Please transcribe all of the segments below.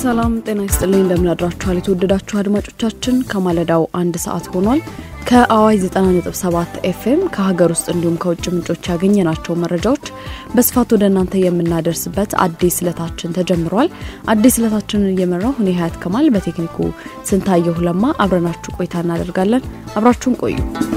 ሰላም ጤና ይስጥልኝ። እንደምናድራችኋል የተወደዳችሁ አድማጮቻችን፣ ከማለዳው አንድ ሰዓት ሆኗል። ከአዋይ 90.7 ኤፍኤም ከሀገር ውስጥ እንዲሁም ከውጭ ምንጮች ያገኘናቸው መረጃዎች በስፋት ወደ እናንተ የምናደርስበት አዲስ ዕለታችን ተጀምሯል። አዲስ ዕለታችንን እየመራው እኔ ሀያት ከማል፣ በቴክኒኩ ስንታየሁ ለማ አብረናችሁ ቆይታ እናደርጋለን። አብራችሁን ቆዩ።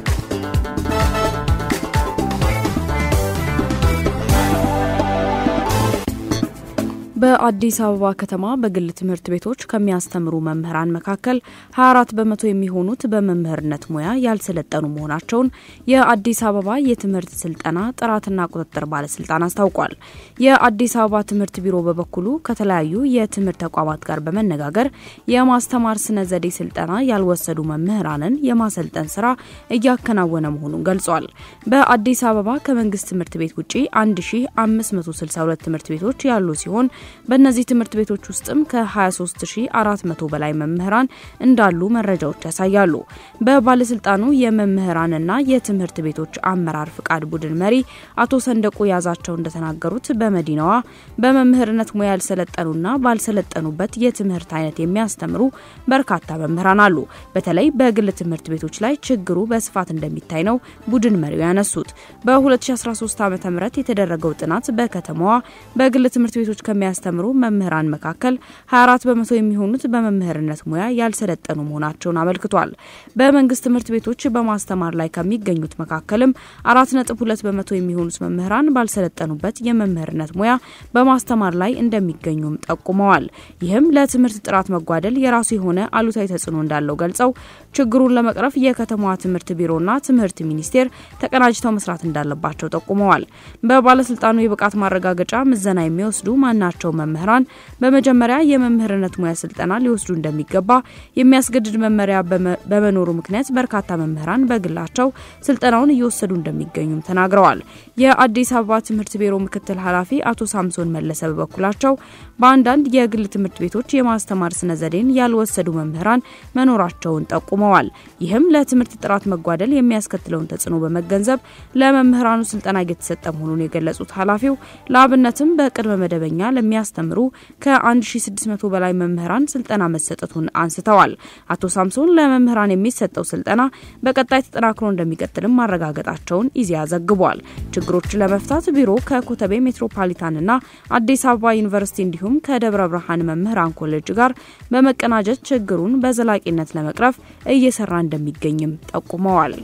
በአዲስ አበባ ከተማ በግል ትምህርት ቤቶች ከሚያስተምሩ መምህራን መካከል 24 በመቶ የሚሆኑት በመምህርነት ሙያ ያልሰለጠኑ መሆናቸውን የአዲስ አበባ የትምህርት ስልጠና ጥራትና ቁጥጥር ባለስልጣን አስታውቋል። የአዲስ አበባ ትምህርት ቢሮ በበኩሉ ከተለያዩ የትምህርት ተቋማት ጋር በመነጋገር የማስተማር ስነ ዘዴ ስልጠና ያልወሰዱ መምህራንን የማሰልጠን ስራ እያከናወነ መሆኑን ገልጿል። በአዲስ አበባ ከመንግስት ትምህርት ቤት ውጪ 1562 ትምህርት ቤቶች ያሉ ሲሆን በእነዚህ ትምህርት ቤቶች ውስጥም ከ23400 በላይ መምህራን እንዳሉ መረጃዎች ያሳያሉ። በባለስልጣኑ የመምህራንና የትምህርት ቤቶች አመራር ፍቃድ ቡድን መሪ አቶ ሰንደቁ ያዛቸው እንደተናገሩት በመዲናዋ በመምህርነት ሙያ ያልሰለጠኑና ባልሰለጠኑበት የትምህርት አይነት የሚያስተምሩ በርካታ መምህራን አሉ። በተለይ በግል ትምህርት ቤቶች ላይ ችግሩ በስፋት እንደሚታይ ነው ቡድን መሪው ያነሱት። በ2013 ዓ ም የተደረገው ጥናት በከተማዋ በግል ትምህርት ቤቶች ከሚያ የሚያስተምሩ መምህራን መካከል 24 በመቶ የሚሆኑት በመምህርነት ሙያ ያልሰለጠኑ መሆናቸውን አመልክቷል። በመንግስት ትምህርት ቤቶች በማስተማር ላይ ከሚገኙት መካከልም 4.2 በመቶ የሚሆኑት መምህራን ባልሰለጠኑበት የመምህርነት ሙያ በማስተማር ላይ እንደሚገኙም ጠቁመዋል። ይህም ለትምህርት ጥራት መጓደል የራሱ የሆነ አሉታዊ ተጽዕኖ እንዳለው ገልጸው ችግሩን ለመቅረፍ የከተማዋ ትምህርት ቢሮና ትምህርት ሚኒስቴር ተቀናጅተው መስራት እንዳለባቸው ጠቁመዋል። በባለስልጣኑ የብቃት ማረጋገጫ ምዘና የሚወስዱ ማናቸው መምህራን በመጀመሪያ የመምህርነት ሙያ ስልጠና ሊወስዱ እንደሚገባ የሚያስገድድ መመሪያ በመኖሩ ምክንያት በርካታ መምህራን በግላቸው ስልጠናውን እየወሰዱ እንደሚገኙም ተናግረዋል። የአዲስ አበባ ትምህርት ቢሮ ምክትል ኃላፊ አቶ ሳምሶን መለሰ በበኩላቸው በአንዳንድ የግል ትምህርት ቤቶች የማስተማር ስነ ዘዴን ያልወሰዱ መምህራን መኖራቸውን ጠቁመዋል። ይህም ለትምህርት ጥራት መጓደል የሚያስከትለውን ተጽዕኖ በመገንዘብ ለመምህራኑ ስልጠና እየተሰጠ መሆኑን የገለጹት ኃላፊው ለአብነትም በቅድመ መደበኛ ለሚያስተምሩ ከ1600 በላይ መምህራን ስልጠና መሰጠቱን አንስተዋል። አቶ ሳምሶን ለመምህራን የሚሰጠው ስልጠና በቀጣይ ተጠናክሮ እንደሚቀጥልም ማረጋገጣቸውን ኢዜአ ዘግቧል። ችግሮችን ለመፍታት ቢሮ ከኮተቤ ሜትሮፓሊታንና አዲስ አበባ ዩኒቨርሲቲ እንዲሁም ከደብረ ብርሃን መምህራን ኮሌጅ ጋር በመቀናጀት ችግሩን በዘላቂነት ለመቅረፍ እየሰራ እንደሚገኝም ጠቁመዋል።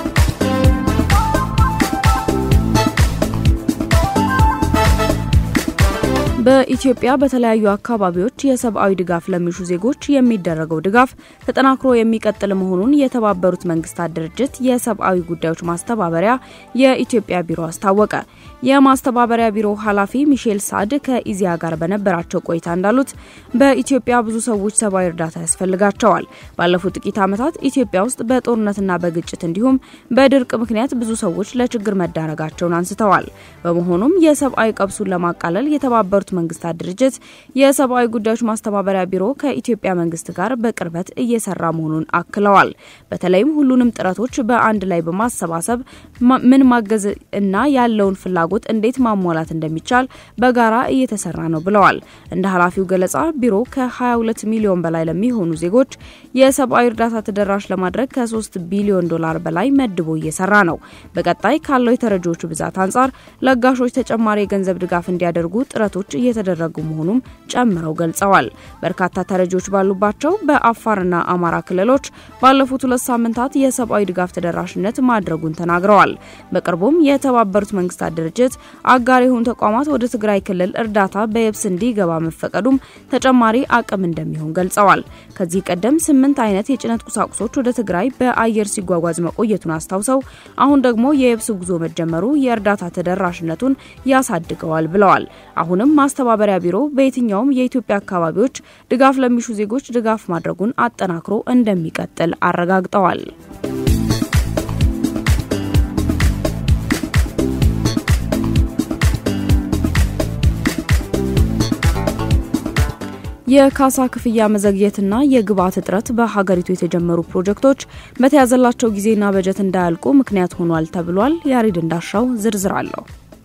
በኢትዮጵያ በተለያዩ አካባቢዎች የሰብአዊ ድጋፍ ለሚሹ ዜጎች የሚደረገው ድጋፍ ተጠናክሮ የሚቀጥል መሆኑን የተባበሩት መንግስታት ድርጅት የሰብአዊ ጉዳዮች ማስተባበሪያ የኢትዮጵያ ቢሮ አስታወቀ። የማስተባበሪያ ቢሮ ኃላፊ ሚሼል ሳድ ከኢዚያ ጋር በነበራቸው ቆይታ እንዳሉት በኢትዮጵያ ብዙ ሰዎች ሰብአዊ እርዳታ ያስፈልጋቸዋል። ባለፉት ጥቂት ዓመታት ኢትዮጵያ ውስጥ በጦርነትና በግጭት እንዲሁም በድርቅ ምክንያት ብዙ ሰዎች ለችግር መዳረጋቸውን አንስተዋል። በመሆኑም የሰብአዊ ቀብሱን ለማቃለል የተባበሩት መንግስታት ድርጅት የሰብአዊ ጉዳዮች ማስተባበሪያ ቢሮ ከኢትዮጵያ መንግስት ጋር በቅርበት እየሰራ መሆኑን አክለዋል። በተለይም ሁሉንም ጥረቶች በአንድ ላይ በማሰባሰብ ምን ማገዝ እና ያለውን ፍላጎት እንዴት ማሟላት እንደሚቻል በጋራ እየተሰራ ነው ብለዋል። እንደ ኃላፊው ገለጻ ቢሮ ከ22 ሚሊዮን በላይ ለሚሆኑ ዜጎች የሰብአዊ እርዳታ ተደራሽ ለማድረግ ከ3 ቢሊዮን ዶላር በላይ መድቦ እየሰራ ነው። በቀጣይ ካለው የተረጂዎቹ ብዛት አንጻር ለጋሾች ተጨማሪ የገንዘብ ድጋፍ እንዲያደርጉ ጥረቶች እየተደረጉ መሆኑም ጨምረው ገልጸዋል። በርካታ ተረጂዎች ባሉባቸው በአፋርና አማራ ክልሎች ባለፉት ሁለት ሳምንታት የሰብአዊ ድጋፍ ተደራሽነት ማድረጉን ተናግረዋል። በቅርቡም የተባበሩት መንግስታት ድርጅት አጋር የሆኑ ተቋማት ወደ ትግራይ ክልል እርዳታ በየብስ እንዲገባ መፈቀዱም ተጨማሪ አቅም እንደሚሆን ገልጸዋል። ከዚህ ቀደም ስምንት አይነት የጭነት ቁሳቁሶች ወደ ትግራይ በአየር ሲጓጓዝ መቆየቱን አስታውሰው አሁን ደግሞ የየብስ ጉዞ መጀመሩ የእርዳታ ተደራሽነቱን ያሳድገዋል ብለዋል። አሁንም ማስተባበሪያ ቢሮ በየትኛውም የኢትዮጵያ አካባቢዎች ድጋፍ ለሚሹ ዜጎች ድጋፍ ማድረጉን አጠናክሮ እንደሚቀጥል አረጋግጠዋል። የካሳ ክፍያ መዘግየትና የግብአት እጥረት በሀገሪቱ የተጀመሩ ፕሮጀክቶች በተያዘላቸው ጊዜና በጀት እንዳያልቁ ምክንያት ሆኗል ተብሏል። ያሬድ እንዳሻው ዝርዝር አለው።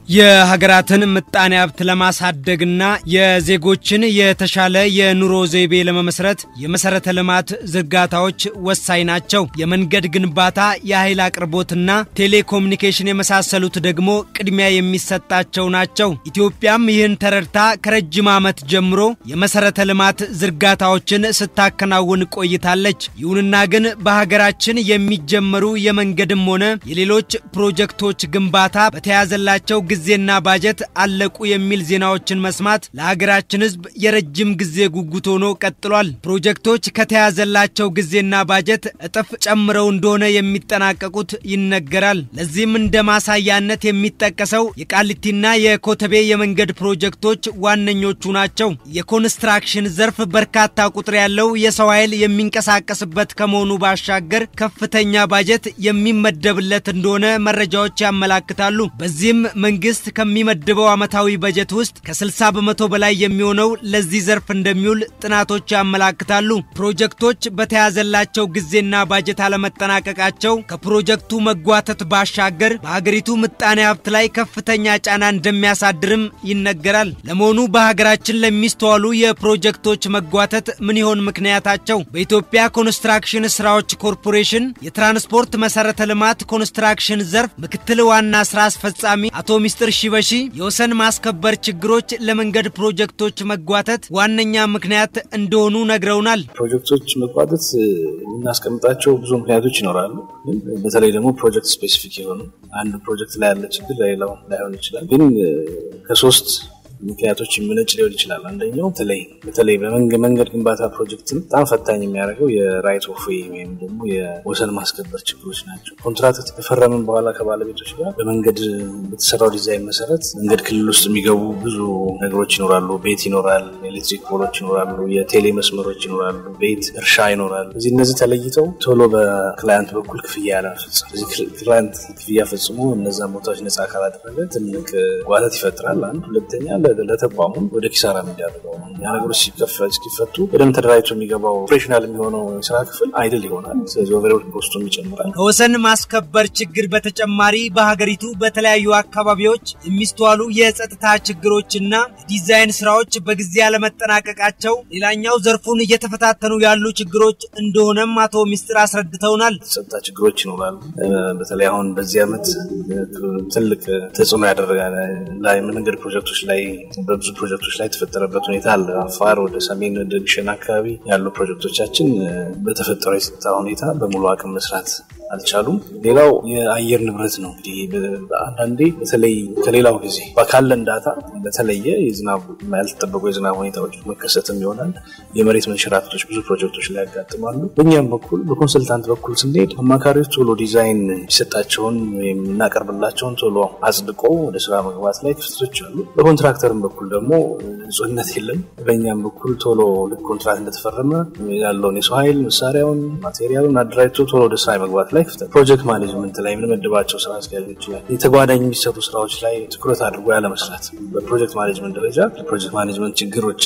የሀገራትን ምጣኔ ሀብት ለማሳደግና የዜጎችን የተሻለ የኑሮ ዘይቤ ለመመስረት የመሰረተ ልማት ዝርጋታዎች ወሳኝ ናቸው። የመንገድ ግንባታ፣ የኃይል አቅርቦትና ቴሌኮሙኒኬሽን የመሳሰሉት ደግሞ ቅድሚያ የሚሰጣቸው ናቸው። ኢትዮጵያም ይህን ተረድታ ከረጅም ዓመት ጀምሮ የመሰረተ ልማት ዝርጋታዎችን ስታከናውን ቆይታለች። ይሁንና ግን በሀገራችን የሚጀመሩ የመንገድም ሆነ የሌሎች ፕሮጀክቶች ግንባታ በተያዘላቸው ጊዜና ባጀት አለቁ የሚል ዜናዎችን መስማት ለሀገራችን ሕዝብ የረጅም ጊዜ ጉጉት ሆኖ ቀጥሏል። ፕሮጀክቶች ከተያዘላቸው ጊዜና ባጀት እጥፍ ጨምረው እንደሆነ የሚጠናቀቁት ይነገራል። ለዚህም እንደ ማሳያነት የሚጠቀሰው የቃሊቲና የኮተቤ የመንገድ ፕሮጀክቶች ዋነኞቹ ናቸው። የኮንስትራክሽን ዘርፍ በርካታ ቁጥር ያለው የሰው ኃይል የሚንቀሳቀስበት ከመሆኑ ባሻገር ከፍተኛ ባጀት የሚመደብለት እንደሆነ መረጃዎች ያመላክታሉ። በዚህም መንግስት ከሚመድበው ዓመታዊ በጀት ውስጥ ከ60 በመቶ በላይ የሚሆነው ለዚህ ዘርፍ እንደሚውል ጥናቶች ያመላክታሉ። ፕሮጀክቶች በተያዘላቸው ጊዜና ባጀት አለመጠናቀቃቸው ከፕሮጀክቱ መጓተት ባሻገር በሀገሪቱ ምጣኔ ሀብት ላይ ከፍተኛ ጫና እንደሚያሳድርም ይነገራል። ለመሆኑ በሀገራችን ለሚስተዋሉ የፕሮጀክቶች መጓተት ምን ይሆን ምክንያታቸው? በኢትዮጵያ ኮንስትራክሽን ስራዎች ኮርፖሬሽን የትራንስፖርት መሰረተ ልማት ኮንስትራክሽን ዘርፍ ምክትል ዋና ስራ አስፈጻሚ አቶ ሚስጥር ሺበሺ የወሰን ማስከበር ችግሮች ለመንገድ ፕሮጀክቶች መጓተት ዋነኛ ምክንያት እንደሆኑ ነግረውናል። ፕሮጀክቶች መጓተት የምናስቀምጣቸው ብዙ ምክንያቶች ይኖራሉ። ግን በተለይ ደግሞ ፕሮጀክት ስፔሲፊክ የሆኑ አንድ ፕሮጀክት ላይ ያለ ችግር ለሌላው ላይሆን ይችላል። ግን ከሶስት ምክንያቶች የሚነጭ ሊሆን ይችላል። አንደኛው በተለይ በተለይ በመንገድ ግንባታ ፕሮጀክትን በጣም ፈታኝ የሚያደርገው የራይት ኦፍ ዌይ ወይም ደግሞ የወሰን ማስከበር ችግሮች ናቸው። ኮንትራክት ከፈረምን በኋላ ከባለቤቶች ጋር በመንገድ በተሰራው ዲዛይን መሰረት መንገድ ክልል ውስጥ የሚገቡ ብዙ ነገሮች ይኖራሉ። ቤት ይኖራል፣ ኤሌክትሪክ ፖሎች ይኖራሉ፣ የቴሌ መስመሮች ይኖራሉ፣ ቤት እርሻ ይኖራል። እዚህ እነዚህ ተለይተው ቶሎ በክላያንት በኩል ክፍያ ያለመፈጸም እዚህ ክላያንት ክፍያ ፈጽሞ እነዛን ቦታዎች ነጻ ካላደረገ ትልቅ ጓተት ይፈጥራል። አንድ ሁለተኛ ለተቋሙ ወደ ኪሳራ የሚዳርገው ነው። ያ ነገሮች ሲፈቱ በደንብ ተደራጅቶ የሚገባው ኦፕሬሽናል የሚሆነው የስራ ክፍል አይድል ይሆናል። ስለዚህ ኦቨርሄድ ኮስቱም ይጨምራል። ከወሰን ማስከበር ችግር በተጨማሪ በሀገሪቱ በተለያዩ አካባቢዎች የሚስተዋሉ የጸጥታ ችግሮችና ዲዛይን ስራዎች በጊዜ አለመጠናቀቃቸው ሌላኛው ዘርፉን እየተፈታተኑ ያሉ ችግሮች እንደሆነም አቶ ሚስጥር አስረድተውናል። ጸጥታ ችግሮች ይኖራሉ። በተለይ አሁን በዚህ ዓመት ትልቅ ተጽዕኖ ያደረገ መንገድ ፕሮጀክቶች ላይ በብዙ ፕሮጀክቶች ላይ የተፈጠረበት ሁኔታ አለ። አፋር ወደ ሰሜን ወደ ግሸን አካባቢ ያሉ ፕሮጀክቶቻችን በተፈጠረው የጸጥታ ሁኔታ በሙሉ አቅም መስራት አልቻሉም። ሌላው የአየር ንብረት ነው። እንግዲህ አንዳንዴ በተለይ ከሌላው ጊዜ ካለን ዳታ በተለየ የዝናብ ያልተጠበቁ የዝናብ ሁኔታዎች መከሰትም ይሆናል። የመሬት መንሸራተቶች ብዙ ፕሮጀክቶች ላይ ያጋጥማሉ። በእኛም በኩል በኮንሰልታንት በኩል ስንሄድ አማካሪዎች ቶሎ ዲዛይን የሚሰጣቸውን ወይም እናቀርብላቸውን ቶሎ አጽድቆ ወደ ስራ መግባት ላይ ክፍተቶች አሉ። በኮንትራክተርም በኩል ደግሞ ንጹህነት የለም። በእኛም በኩል ቶሎ ልክ ኮንትራክት እንደተፈረመ ያለውን የሰው ኃይል መሳሪያውን፣ ማቴሪያሉን አደራጅቶ ቶሎ ወደ ስራ መግባት ላይ ክፍተት፣ ፕሮጀክት ማኔጅመንት ላይ የምንመድባቸው ስራ አስኪያጆች ላይ የተጓዳኝ የሚሰሩ ስራዎች ላይ ትኩረት አድርጎ ያለመስራት በፕሮጀክት ማኔጅመንት ደረጃ የፕሮጀክት ማኔጅመንት ችግሮች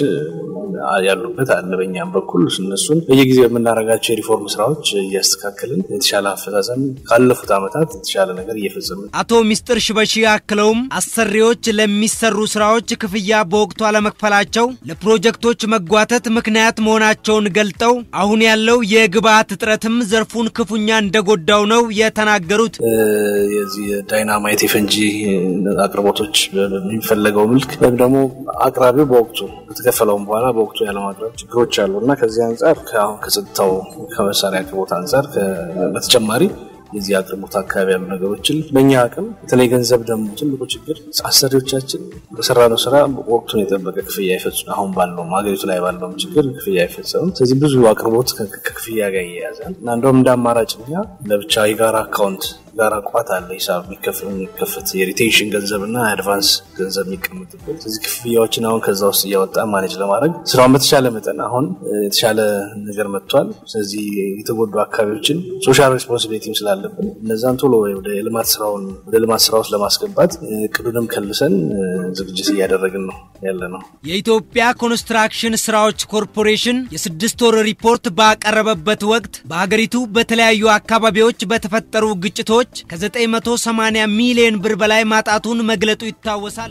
ያሉበት አለ። በእኛም በኩል እነሱን በየጊዜው የምናደርጋቸው የሪፎርም ስራዎች እያስተካከልን የተሻለ አፈጻጸም ካለፉት ዓመታት የተሻለ ነገር እየፈጸምን አቶ ሚስጥር ሽበሺ አክለውም አሰሪዎች ለሚሰሩ ስራዎች ክፍያ በወቅቱ አለመክፈላቸው ለፕሮጀክቶች መጓተት ምክንያት መሆናቸውን ገልጠው አሁን ያለው የግብአት እጥረትም ዘርፉን ክፉኛ እንደጎዳው ነው የተናገሩት። የዚህ የዳይናማይት የፈንጂ አቅርቦቶች በሚፈለገው ምልክ ወይም ደግሞ አቅራቢው በወቅቱ ከተከፈለውም በኋላ በወቅቱ ያለማቅረብ ችግሮች አሉ እና ከዚህ አንጻር ከአሁን ከጸጥታው ከመሳሪያ አቅርቦት አንጻር በተጨማሪ የዚህ አቅርቦት አካባቢ ያሉ ነገሮችን በእኛ አቅም በተለይ ገንዘብ ደግሞ ትልቁ ችግር አሰሪዎቻችን በሰራነው ስራ ወቅቱን የጠበቀ ክፍያ አይፈጽም። አሁን ባለውም ሀገሪቱ ላይ ባለውም ችግር ክፍያ አይፈጸምም። ስለዚህ ብዙ አቅርቦት ከክፍያ ጋር ይያያዛል እና እንደውም እንደ አማራጭ እኛ ለብቻ የጋራ አካውንት ጋር ቋት አለ ሂሳብ የሚከፈት የሪቴንሽን ገንዘብ እና የአድቫንስ ገንዘብ የሚቀመጥበት ስለዚህ ክፍያዎችን አሁን ከዛ ውስጥ እያወጣ ማኔጅ ለማድረግ ስራውን በተሻለ መጠን አሁን የተሻለ ነገር መጥቷል። ስለዚህ የተጎዱ አካባቢዎችን ሶሻል ሬስፖንሲቢሊቲም ስላለብን እነዛን ቶሎ ወደ ልማት ስራውን ወደ ልማት ስራ ውስጥ ለማስገባት እቅዱንም ከልሰን ዝግጅት እያደረግን ነው ያለ ነው። የኢትዮጵያ ኮንስትራክሽን ስራዎች ኮርፖሬሽን የስድስት ወር ሪፖርት ባቀረበበት ወቅት በሀገሪቱ በተለያዩ አካባቢዎች በተፈጠሩ ግጭቶች ዜጎች ከ980 ሚሊዮን ብር በላይ ማጣቱን መግለጡ ይታወሳል።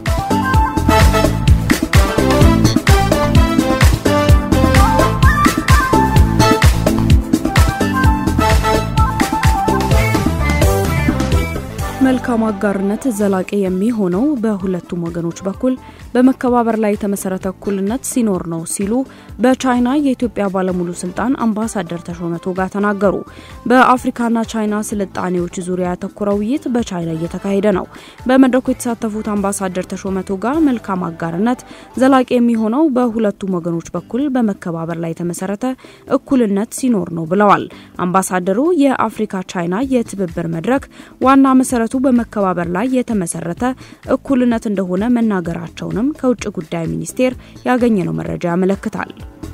መልካም አጋርነት ዘላቂ የሚሆነው በሁለቱም ወገኖች በኩል በመከባበር ላይ የተመሰረተ እኩልነት ሲኖር ነው ሲሉ በቻይና የኢትዮጵያ ባለሙሉ ስልጣን አምባሳደር ተሾመ ቶጋ ተናገሩ። በአፍሪካና ቻይና ስልጣኔዎች ዙሪያ ያተኮረ ውይይት በቻይና እየተካሄደ ነው። በመድረኩ የተሳተፉት አምባሳደር ተሾመ ቶጋ መልካም አጋርነት ዘላቂ የሚሆነው በሁለቱም ወገኖች በኩል በመከባበር ላይ የተመሰረተ እኩልነት ሲኖር ነው ብለዋል። አምባሳደሩ የአፍሪካ ቻይና የትብብር መድረክ ዋና መሰረቱ በመከባበር ላይ የተመሰረተ እኩልነት እንደሆነ መናገራቸውንም ከውጭ ጉዳይ ሚኒስቴር ያገኘነው መረጃ ያመለክታል።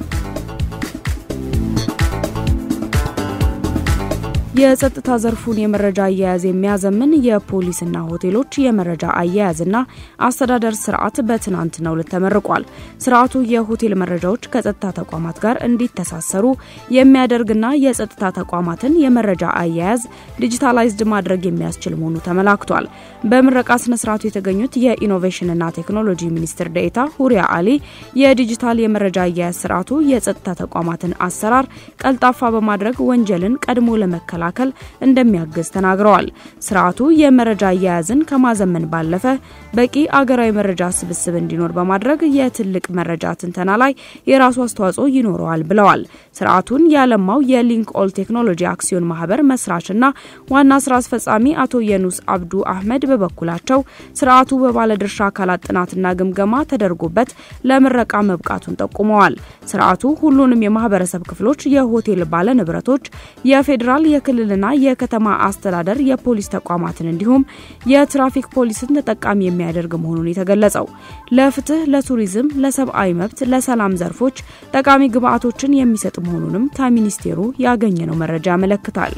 የጸጥታ ዘርፉን የመረጃ አያያዝ የሚያዘምን የፖሊስና ሆቴሎች የመረጃ አያያዝና አስተዳደር ስርዓት በትናንትናው ዕለት ተመርቋል። ስርዓቱ የሆቴል መረጃዎች ከጸጥታ ተቋማት ጋር እንዲተሳሰሩ የሚያደርግና የጸጥታ ተቋማትን የመረጃ አያያዝ ዲጂታላይዝድ ማድረግ የሚያስችል መሆኑ ተመላክቷል። በምረቃ ስነ ስርዓቱ የተገኙት የኢኖቬሽንና ቴክኖሎጂ ሚኒስትር ዴኤታ ሁሪያ አሊ የዲጂታል የመረጃ አያያዝ ስርዓቱ የጸጥታ ተቋማትን አሰራር ቀልጣፋ በማድረግ ወንጀልን ቀድሞ ለመከላከል ለመከላከል እንደሚያግዝ ተናግረዋል። ስርዓቱ የመረጃ አያያዝን ከማዘመን ባለፈ በቂ አገራዊ መረጃ ስብስብ እንዲኖር በማድረግ የትልቅ መረጃ ትንተና ላይ የራሱ አስተዋጽኦ ይኖረዋል ብለዋል። ስርዓቱን ያለማው የሊንክ ኦል ቴክኖሎጂ አክሲዮን ማህበር መስራችና ዋና ስራ አስፈጻሚ አቶ የኑስ አብዱ አህመድ በበኩላቸው ስርዓቱ በባለድርሻ አካላት ጥናትና ግምገማ ተደርጎበት ለምረቃ መብቃቱን ጠቁመዋል። ስርዓቱ ሁሉንም የማህበረሰብ ክፍሎች፣ የሆቴል ባለንብረቶች፣ የፌዴራል የክልልና የከተማ አስተዳደር የፖሊስ ተቋማትን እንዲሁም የትራፊክ ፖሊስን ተጠቃሚ የሚያደርግ መሆኑን የተገለጸው ለፍትህ፣ ለቱሪዝም፣ ለሰብአዊ መብት፣ ለሰላም ዘርፎች ጠቃሚ ግብዓቶችን የሚሰጥ መሆኑንም ከሚኒስቴሩ ያገኘነው መረጃ ያመለክታል።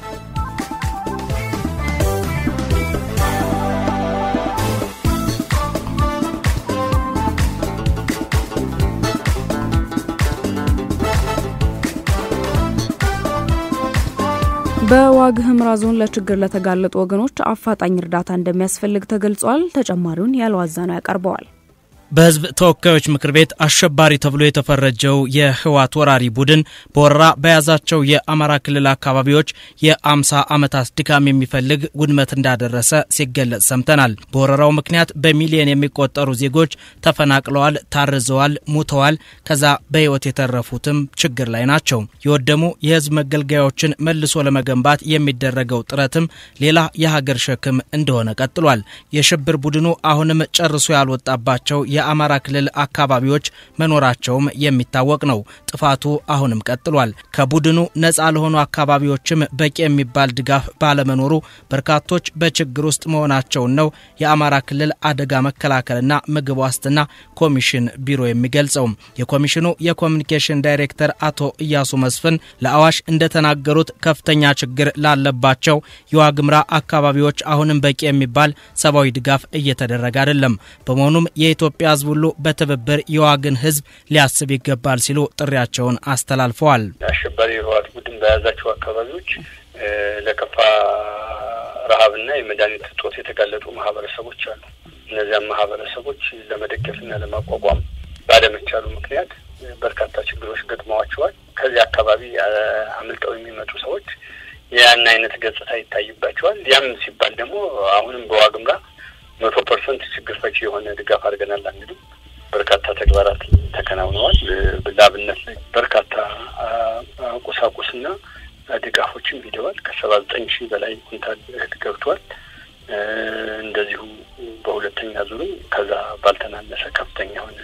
በዋግ ህምራ ዞን ለችግር ለተጋለጡ ወገኖች አፋጣኝ እርዳታ እንደሚያስፈልግ ተገልጿል። ተጨማሪውን ያለዋዛ ነው ያቀርበዋል። በህዝብ ተወካዮች ምክር ቤት አሸባሪ ተብሎ የተፈረጀው የህወሓት ወራሪ ቡድን በወረራ በያዛቸው የአማራ ክልል አካባቢዎች የአምሳ ዓመታት ድካም የሚፈልግ ውድመት እንዳደረሰ ሲገለጽ ሰምተናል። በወረራው ምክንያት በሚሊዮን የሚቆጠሩ ዜጎች ተፈናቅለዋል፣ ታርዘዋል፣ ሙተዋል። ከዛ በህይወት የተረፉትም ችግር ላይ ናቸው። የወደሙ የህዝብ መገልገያዎችን መልሶ ለመገንባት የሚደረገው ጥረትም ሌላ የሀገር ሸክም እንደሆነ ቀጥሏል። የሽብር ቡድኑ አሁንም ጨርሶ ያልወጣባቸው የአማራ ክልል አካባቢዎች መኖራቸውም የሚታወቅ ነው። ጥፋቱ አሁንም ቀጥሏል። ከቡድኑ ነፃ ለሆኑ አካባቢዎችም በቂ የሚባል ድጋፍ ባለመኖሩ በርካቶች በችግር ውስጥ መሆናቸውን ነው የአማራ ክልል አደጋ መከላከልና ምግብ ዋስትና ኮሚሽን ቢሮ የሚገልጸው። የኮሚሽኑ የኮሚኒኬሽን ዳይሬክተር አቶ እያሱ መስፍን ለአዋሽ እንደተናገሩት ከፍተኛ ችግር ላለባቸው የዋግምራ አካባቢዎች አሁንም በቂ የሚባል ሰብአዊ ድጋፍ እየተደረገ አይደለም። በመሆኑም የኢትዮጵያ ሕዝብ ሁሉ በትብብር የዋግን ሕዝብ ሊያስብ ይገባል ሲሉ ጥሪያቸውን አስተላልፈዋል። አሸባሪ የህወሓት ቡድን በያዛቸው አካባቢዎች ለከፋ ረሃብና የመድኃኒት እጦት የተጋለጡ ማህበረሰቦች አሉ። እነዚያም ማህበረሰቦች ለመደገፍና ለማቋቋም ባለመቻሉ ምክንያት በርካታ ችግሮች ገጥመዋቸዋል። ከዚህ አካባቢ አምልጠው የሚመጡ ሰዎች ያን አይነት ገጽታ ይታይባቸዋል። ያም ሲባል ደግሞ አሁንም በዋግምራ መቶ ፐርሰንት ችግር ፈቺ የሆነ ድጋፍ አድርገናል አንልም። በርካታ ተግባራት ተከናውነዋል። ለአብነት ላይ በርካታ ቁሳቁስና ድጋፎችን ሂደዋል። ከሰባ ዘጠኝ ሺህ በላይ ኩንታል እህል ገብቷል። እንደዚሁ በሁለተኛ ዙርም ከዛ ባልተናነሰ ከፍተኛ የሆነ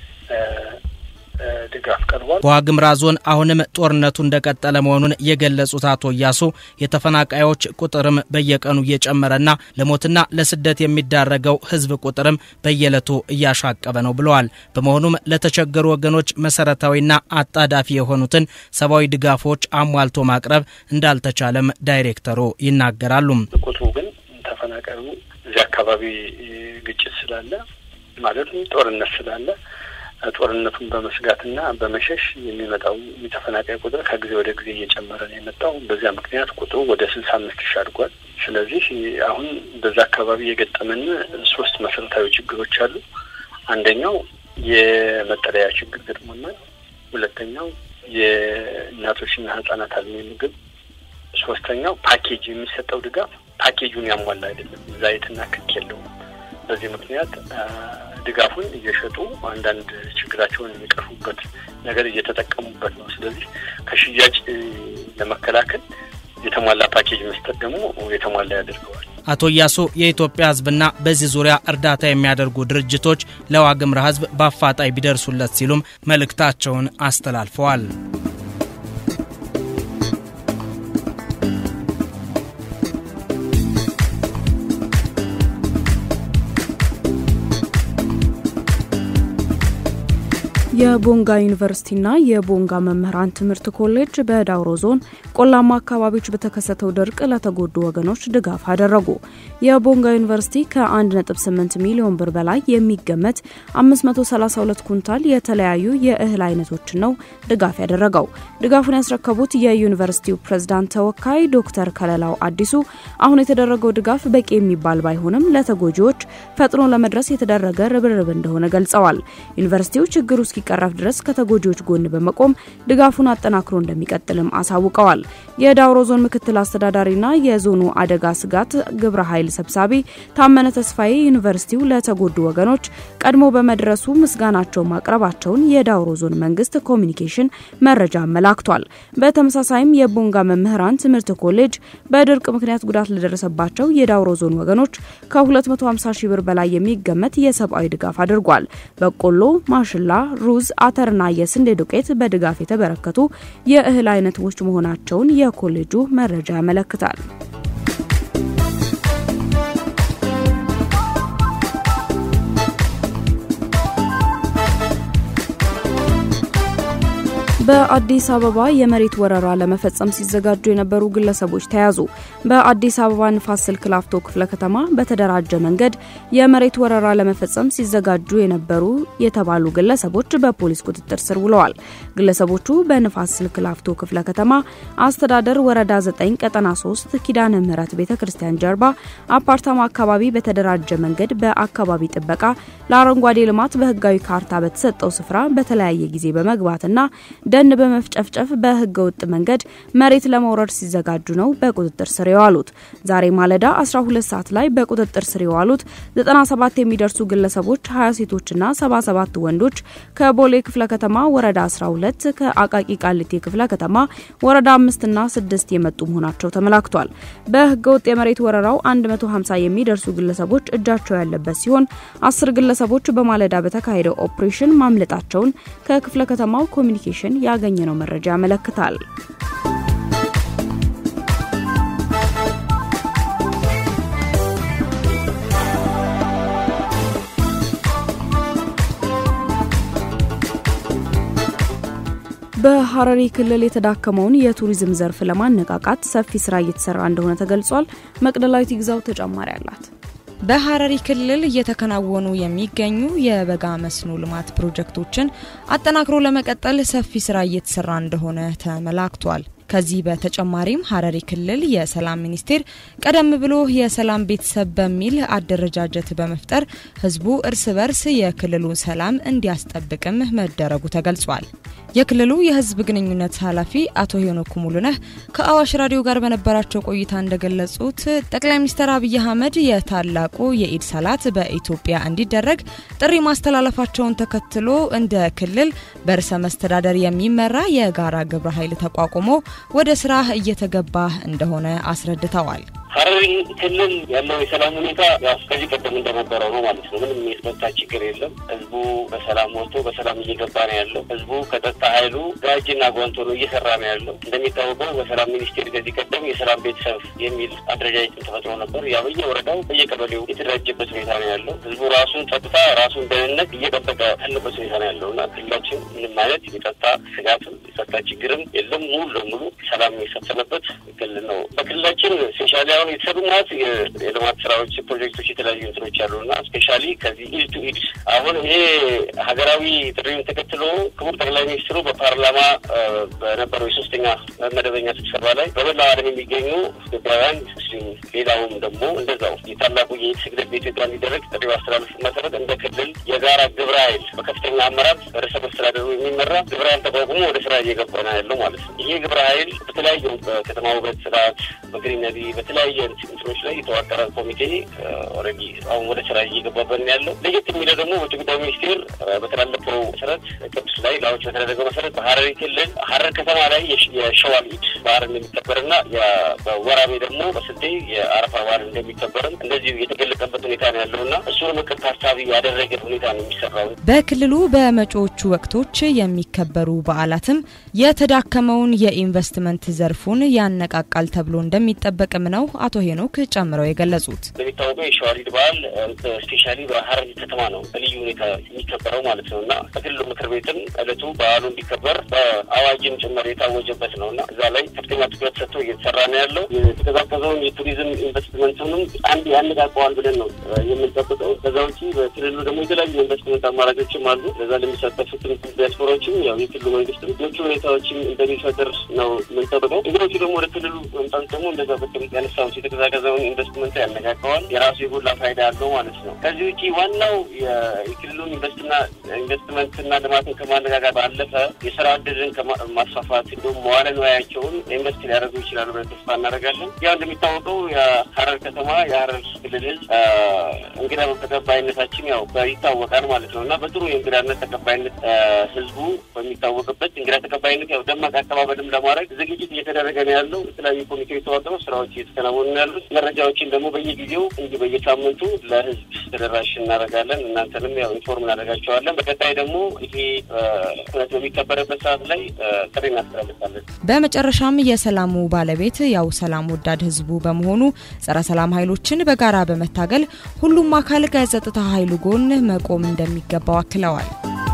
ድጋፍ ቀርቧል። በዋግምራ ዞን አሁንም ጦርነቱ እንደቀጠለ መሆኑን የገለጹት አቶ እያሱ የተፈናቃዮች ቁጥርም በየቀኑ እየጨመረና ለሞትና ለስደት የሚዳረገው ሕዝብ ቁጥርም በየዕለቱ እያሻቀበ ነው ብለዋል። በመሆኑም ለተቸገሩ ወገኖች መሰረታዊና አጣዳፊ የሆኑትን ሰብአዊ ድጋፎች አሟልቶ ማቅረብ እንዳልተቻለም ዳይሬክተሩ ይናገራሉ። ቁጥሩ ግን ተፈናቃዩ እዚህ አካባቢ ግጭት ስላለ ማለትም ጦርነት ስላለ ጦርነቱን በመስጋትና በመሸሽ የሚመጣው የተፈናቃይ ቁጥር ከጊዜ ወደ ጊዜ እየጨመረ ነው የመጣው። በዚያ ምክንያት ቁጥሩ ወደ ስልሳ አምስት ሺህ አድጓል። ስለዚህ አሁን በዛ አካባቢ የገጠመን ሶስት መሰረታዊ ችግሮች አሉ። አንደኛው የመጠለያ ችግር ገጥሞናል። ሁለተኛው የእናቶችና ህጻናት አልሚ ምግብ፣ ሶስተኛው ፓኬጅ የሚሰጠው ድጋፍ ፓኬጁን ያሟላ አይደለም፣ ዛይትና ክክ የለውም። በዚህ ምክንያት ድጋፉን እየሸጡ አንዳንድ ችግራቸውን የሚቀርፉበት ነገር እየተጠቀሙበት ነው። ስለዚህ ከሽያጭ ለመከላከል የተሟላ ፓኬጅ መስጠት ደግሞ የተሟላ ያደርገዋል። አቶ እያሱ የኢትዮጵያ ህዝብና በዚህ ዙሪያ እርዳታ የሚያደርጉ ድርጅቶች ለዋግምራ ህዝብ በአፋጣኝ ቢደርሱለት ሲሉም መልእክታቸውን አስተላልፈዋል። የቦንጋ ዩኒቨርሲቲና የቦንጋ መምህራን ትምህርት ኮሌጅ በዳውሮ ዞን ቆላማ አካባቢዎች በተከሰተው ድርቅ ለተጎዱ ወገኖች ድጋፍ አደረጉ። የቦንጋ ዩኒቨርሲቲ ከ1.8 ሚሊዮን ብር በላይ የሚገመት 532 ኩንታል የተለያዩ የእህል አይነቶችን ነው ድጋፍ ያደረገው። ድጋፉን ያስረከቡት የዩኒቨርሲቲው ፕሬዝዳንት ተወካይ ዶክተር ከለላው አዲሱ አሁን የተደረገው ድጋፍ በቂ የሚባል ባይሆንም ለተጎጂዎች ፈጥኖ ለመድረስ የተደረገ ርብርብ እንደሆነ ገልጸዋል። ዩኒቨርሲቲው ችግሩ እስኪቀረፍ ድረስ ከተጎጂዎች ጎን በመቆም ድጋፉን አጠናክሮ እንደሚቀጥልም አሳውቀዋል። የዳውሮ ዞን ምክትል አስተዳዳሪና የዞኑ አደጋ ስጋት ግብረ ኃይል ሰብሳቢ ታመነ ተስፋዬ ዩኒቨርሲቲው ለተጎዱ ወገኖች ቀድሞ በመድረሱ ምስጋናቸው ማቅረባቸውን የዳውሮ ዞን መንግስት ኮሚኒኬሽን መረጃ አመላክቷል። በተመሳሳይም የቦንጋ መምህራን ትምህርት ኮሌጅ በድርቅ ምክንያት ጉዳት ለደረሰባቸው የዳውሮ ዞን ወገኖች ከ250 ሺህ ብር በላይ የሚገመት የሰብአዊ ድጋፍ አድርጓል። በቆሎ፣ ማሽላ ሩዝ፣ አተርና የስንዴ ዱቄት በድጋፍ የተበረከቱ የእህል አይነቶች መሆናቸውን የኮሌጁ መረጃ ያመለክታል። በአዲስ አበባ የመሬት ወረራ ለመፈጸም ሲዘጋጁ የነበሩ ግለሰቦች ተያዙ። በአዲስ አበባ ንፋስ ስልክ ላፍቶ ክፍለ ከተማ በተደራጀ መንገድ የመሬት ወረራ ለመፈጸም ሲዘጋጁ የነበሩ የተባሉ ግለሰቦች በፖሊስ ቁጥጥር ስር ውለዋል። ግለሰቦቹ በንፋስ ስልክ ላፍቶ ክፍለ ከተማ አስተዳደር ወረዳ 9 ቀጠና 3 ኪዳነ ምህረት ቤተ ክርስቲያን ጀርባ አፓርታማ አካባቢ በተደራጀ መንገድ በአካባቢ ጥበቃ ለአረንጓዴ ልማት በህጋዊ ካርታ በተሰጠው ስፍራ በተለያየ ጊዜ በመግባትና ደን በመፍጨፍጨፍ በህገ ወጥ መንገድ መሬት ለመውረድ ሲዘጋጁ ነው በቁጥጥር ስር የዋሉት። ዛሬ ማለዳ 12 ሰዓት ላይ በቁጥጥር ስር የዋሉት 97 የሚደርሱ ግለሰቦች 20 ሴቶችና 77 ወንዶች ከቦሌ ክፍለ ከተማ ወረዳ 12 ከአቃቂ ቃሊቴ ክፍለ ከተማ ወረዳ 5 እና 6 የመጡ መሆናቸው ተመላክቷል። በህገ ወጥ የመሬት ወረራው 150 የሚደርሱ ግለሰቦች እጃቸው ያለበት ሲሆን አስር ግለሰቦች በማለዳ በተካሄደው ኦፕሬሽን ማምለጣቸውን ከክፍለ ከተማው ኮሚኒኬሽን ያገኘነው መረጃ ያመለክታል። በሐረሪ ክልል የተዳከመውን የቱሪዝም ዘርፍ ለማነቃቃት ሰፊ ስራ እየተሰራ እንደሆነ ተገልጿል። መቅደላዊት ይግዛው ተጨማሪ አላት። በሐረሪ ክልል እየተከናወኑ የሚገኙ የበጋ መስኖ ልማት ፕሮጀክቶችን አጠናክሮ ለመቀጠል ሰፊ ስራ እየተሰራ እንደሆነ ተመላክቷል። ከዚህ በተጨማሪም ሐረሪ ክልል የሰላም ሚኒስቴር ቀደም ብሎ የሰላም ቤተሰብ በሚል አደረጃጀት በመፍጠር ህዝቡ እርስ በርስ የክልሉን ሰላም እንዲያስጠብቅም መደረጉ ተገልጿል። የክልሉ የህዝብ ግንኙነት ኃላፊ አቶ ሄኖክ ሙሉነህ ከአዋሽ ራዲዮ ጋር በነበራቸው ቆይታ እንደገለጹት ጠቅላይ ሚኒስትር አብይ አህመድ የታላቁ የኢድ ሰላት በኢትዮጵያ እንዲደረግ ጥሪ ማስተላለፋቸውን ተከትሎ እንደ ክልል በርዕሰ መስተዳደር የሚመራ የጋራ ግብረ ኃይል ተቋቁሞ ወደ ስራ እየተገባ እንደሆነ አስረድተዋል። ሐረሪ ክልል ያለው የሰላም ሁኔታ ያው ከዚህ ቀደም እንደነበረው ነው ማለት ነው። ምንም የጸጥታ ችግር የለም። ህዝቡ በሰላም ወጥቶ በሰላም እየገባ ነው ያለው። ህዝቡ ከጸጥታ ኃይሉ ጋጅና ጓንቶ ነው እየሰራ ነው ያለው። እንደሚታወቀው በሰላም ሚኒስቴር ከዚህ ቀደም የሰላም ቤተሰብ የሚል አደረጃጀት ተፈጥሮ ነበር። ያ በየወረዳው በየቀበሌው የተደራጀበት ሁኔታ ነው ያለው። ህዝቡ ራሱን ጸጥታ፣ ራሱን ደህንነት እየጠበቀ ያለበት ሁኔታ ነው ያለው እና ክልላችን ምንም አይነት የጸጥታ ስጋትም የጸጥታ ችግርም የለም። ሙሉ ለሙሉ ሰላም የሰፈነበት ክልል ነው። በክልላችን ስፔሻሊ አሁን አሁን የተሰሩ ማለት የልማት ስራዎች ፕሮጀክቶች የተለያዩ እንትኖች አሉ እና ስፔሻሊ ከዚህ ኢድ ቱ ኢድ አሁን ይሄ ሀገራዊ ጥሪውን ተከትሎ ክቡር ጠቅላይ ሚኒስትሩ በፓርላማ በነበረው የሶስተኛ መደበኛ ስብሰባ ላይ በመላው ዓለም የሚገኙ ኢትዮጵያውያን ሙስሊም፣ ሌላውም ደግሞ እንደዛው የታላቁ የኢድ ስግደት በኢትዮጵያ እንዲደረግ ጥሪ አስተላለፉ መሰረት እንደ ክልል የጋራ ግብረ ኃይል በከፍተኛ አመራር ርዕሰ መስተዳደሩ የሚመራ ግብረ ኃይል ተቋቁሞ ወደ ስራ እየገባ ነው ያለው ማለት ነው። ይሄ ግብረ ኃይል በተለያዩ በከተማ ውበት ስርዓት፣ በግሪነሪ በተለያየ እንትኖች ላይ የተዋቀረ ኮሚቴ ኦልሬዲ አሁን ወደ ስራ እየገባበት ነው ያለው። ለየት የሚለው ደግሞ ውጭ ጉዳይ ሚኒስቴር በተላለፈው መሰረት ቅዱስ ላይ ላዎች በተደረገው መሰረት በሀረሪ ክልል ሀረር ከተማ ላይ የሸዋል ኢድ በዓል እንደሚከበርና በወራቤ ደግሞ በስልጤ የአረፋ በዓል እንደሚከበርም እንደዚሁ የተገለጸበት ሁኔታ ነው ያለውና እሱን ምክር ታሳቢ ያደረገ ሁኔታ ነው የሚሰራው። በክልሉ በመጪዎቹ ወቅቶች የሚከበሩ በዓላትም የተዳከመውን የኢንቨስትመንት ዘርፉን ያነቃቃል ተብሎ እንደሚጠበቅም ነው አቶ ሄኖክ ጨምረው የገለጹት። እንደሚታወቀው የሸዋሊድ በዓል ስፔሻሊ በሀረሪ ከተማ ነው በልዩ ሁኔታ የሚከበረው ማለት ነው እና በክልሉ ምክር ቤትም እለቱ በዓሉ እንዲከበር በአዋጅም ጭምር የታወጀበት ነው እና እዛ ላይ ከፍተኛ ትኩረት ሰጥቶ እየተሰራ ነው ያለው። የተቀዛቀዘውን የቱሪዝም ኢንቨስትመንቱንም አንድ ያነቃቀዋል ብለን ነው የምንጠብቀው። ከዛ ውጪ በክልሉ ደግሞ የተለያዩ ኢንቨስትመንት አማራጮችም አሉ። ለዛ ለሚሳተፉትም ዲያስፖራዎችም ያው የክልሉ መንግስት ምቹ ሁኔታዎችም እንደሚፈጥር ነው የምንጠብቀው። እንግዶቹ ደግሞ ወደ ክልሉ መምጣት ደግሞ እንደዛ በቅም ያነሳው የተቀዛቀዘውን ኢንቨስትመንት ያነቃቀዋል። የራሱ የጎላ ፋይዳ ያለው ማለት ነው። ከዚህ ውጪ ዋናው የክልሉን ኢንቨስትመንትና ልማትን ከማነጋጋር ባለፈ የስራ እድልን ማስፋፋት እንዲሁም መዋለ ንዋያቸውን ኢንቨስት ሊያደርጉ ይችላሉ ብለን ተስፋ እናደርጋለን። ያው እንደሚታወቀው የሀረር ከተማ የሀረር ክልል ህዝብ እንግዳ ተቀባይነታችን ያው ይታወቃል ማለት ነው እና በጥሩ የእንግዳነት ተቀባይነት ህዝቡ በሚታወቅበት እንግዳ ተቀባይነት ያው ደማቅ አቀባበልም ለማድረግ ዝግጅት እየተደረገ ነው ያለው። የተለያዩ ኮሚቴዎች ተዋቅረው ስራዎች እየተከናወኑ ነው ያሉት። መረጃዎችን ደግሞ በየጊዜው እንዲህ በየሳምንቱ ለህዝብ ተደራሽ እናደርጋለን። እናንተንም ያው ኢንፎርም እናደርጋቸዋለን። በቀጣይ ደግሞ ይሄ እውነት በሚከበርበት ሰዓት ላይ ጥሪ እናስተላልፋለን። በመጨረሻም የሰላሙ ባለቤት ያው ሰላም ወዳድ ህዝቡ በመሆኑ ጸረ ሰላም ኃይሎችን በጋራ በመታገል ሁሉም አካል ከጸጥታ ኃይሉ ጎን መቆም እንደሚገባው አክለዋል።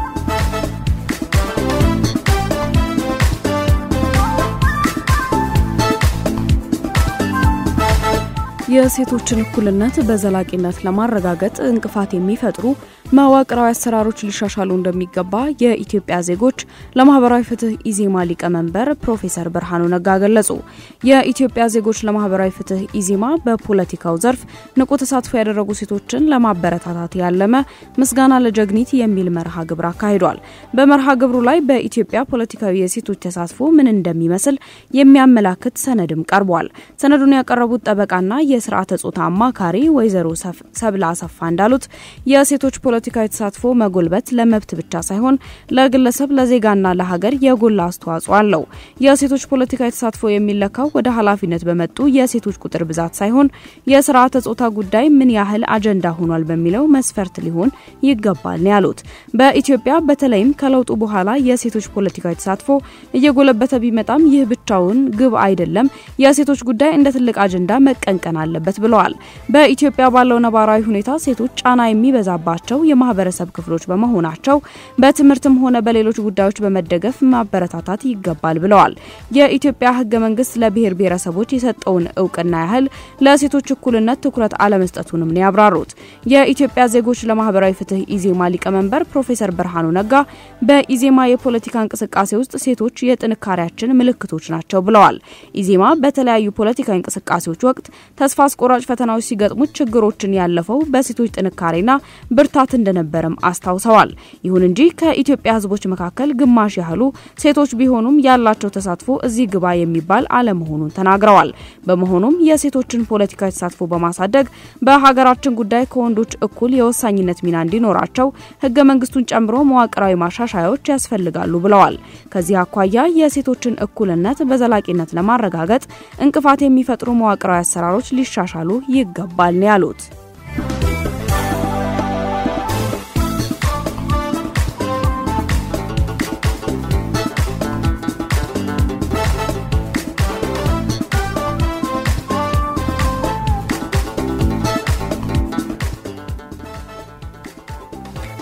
የሴቶችን እኩልነት በዘላቂነት ለማረጋገጥ እንቅፋት የሚፈጥሩ መዋቅራዊ አሰራሮች ሊሻሻሉ እንደሚገባ የኢትዮጵያ ዜጎች ለማህበራዊ ፍትህ ኢዜማ ሊቀመንበር ፕሮፌሰር ብርሃኑ ነጋ ገለጹ። የኢትዮጵያ ዜጎች ለማህበራዊ ፍትህ ኢዜማ በፖለቲካው ዘርፍ ንቁ ተሳትፎ ያደረጉ ሴቶችን ለማበረታታት ያለመ ምስጋና ለጀግኒት የሚል መርሃ ግብር አካሂዷል። በመርሃ ግብሩ ላይ በኢትዮጵያ ፖለቲካዊ የሴቶች ተሳትፎ ምን እንደሚመስል የሚያመላክት ሰነድም ቀርቧል። ሰነዱን ያቀረቡት ጠበቃና የስርዓተ ጾታ አማካሪ ወይዘሮ ሰብለ አሰፋ እንዳሉት የሴቶች ፖለቲካዊ ተሳትፎ መጎልበት ለመብት ብቻ ሳይሆን ለግለሰብ ለዜጋና ለሀገር የጎላ አስተዋጽኦ አለው። የሴቶች ፖለቲካዊ ተሳትፎ የሚለካው ወደ ኃላፊነት በመጡ የሴቶች ቁጥር ብዛት ሳይሆን የስርዓተ ጾታ ጉዳይ ምን ያህል አጀንዳ ሆኗል በሚለው መስፈርት ሊሆን ይገባል ነው ያሉት። በኢትዮጵያ በተለይም ከለውጡ በኋላ የሴቶች ፖለቲካዊ ተሳትፎ እየጎለበተ ቢመጣም ይህ ብቻውን ግብ አይደለም። የሴቶች ጉዳይ እንደ ትልቅ አጀንዳ መቀንቀን አለበት ብለዋል። በኢትዮጵያ ባለው ነባራዊ ሁኔታ ሴቶች ጫና የሚበዛባቸው የማህበረሰብ ክፍሎች በመሆናቸው በትምህርትም ሆነ በሌሎች ጉዳዮች በመደገፍ ማበረታታት ይገባል ብለዋል። የኢትዮጵያ ሕገ መንግስት ለብሔር ብሔረሰቦች የሰጠውን እውቅና ያህል ለሴቶች እኩልነት ትኩረት አለመስጠቱንም ነው ያብራሩት። የኢትዮጵያ ዜጎች ለማህበራዊ ፍትህ ኢዜማ ሊቀመንበር ፕሮፌሰር ብርሃኑ ነጋ በኢዜማ የፖለቲካ እንቅስቃሴ ውስጥ ሴቶች የጥንካሬያችን ምልክቶች ናቸው ብለዋል። ኢዜማ በተለያዩ ፖለቲካዊ እንቅስቃሴዎች ወቅት ተስፋ አስቆራጭ ፈተናዎች ሲገጥሙት ችግሮችን ያለፈው በሴቶች ጥንካሬና ብርታት እንደነበረም አስታውሰዋል። ይሁን እንጂ ከኢትዮጵያ ህዝቦች መካከል ግማሽ ያህሉ ሴቶች ቢሆኑም ያላቸው ተሳትፎ እዚህ ግባ የሚባል አለመሆኑን ተናግረዋል። በመሆኑም የሴቶችን ፖለቲካዊ ተሳትፎ በማሳደግ በሀገራችን ጉዳይ ከወንዶች እኩል የወሳኝነት ሚና እንዲኖራቸው ህገ መንግስቱን ጨምሮ መዋቅራዊ ማሻሻያዎች ያስፈልጋሉ ብለዋል። ከዚህ አኳያ የሴቶችን እኩልነት በዘላቂነት ለማረጋገጥ እንቅፋት የሚፈጥሩ መዋቅራዊ አሰራሮች ሊሻሻሉ ይገባል ነው ያሉት።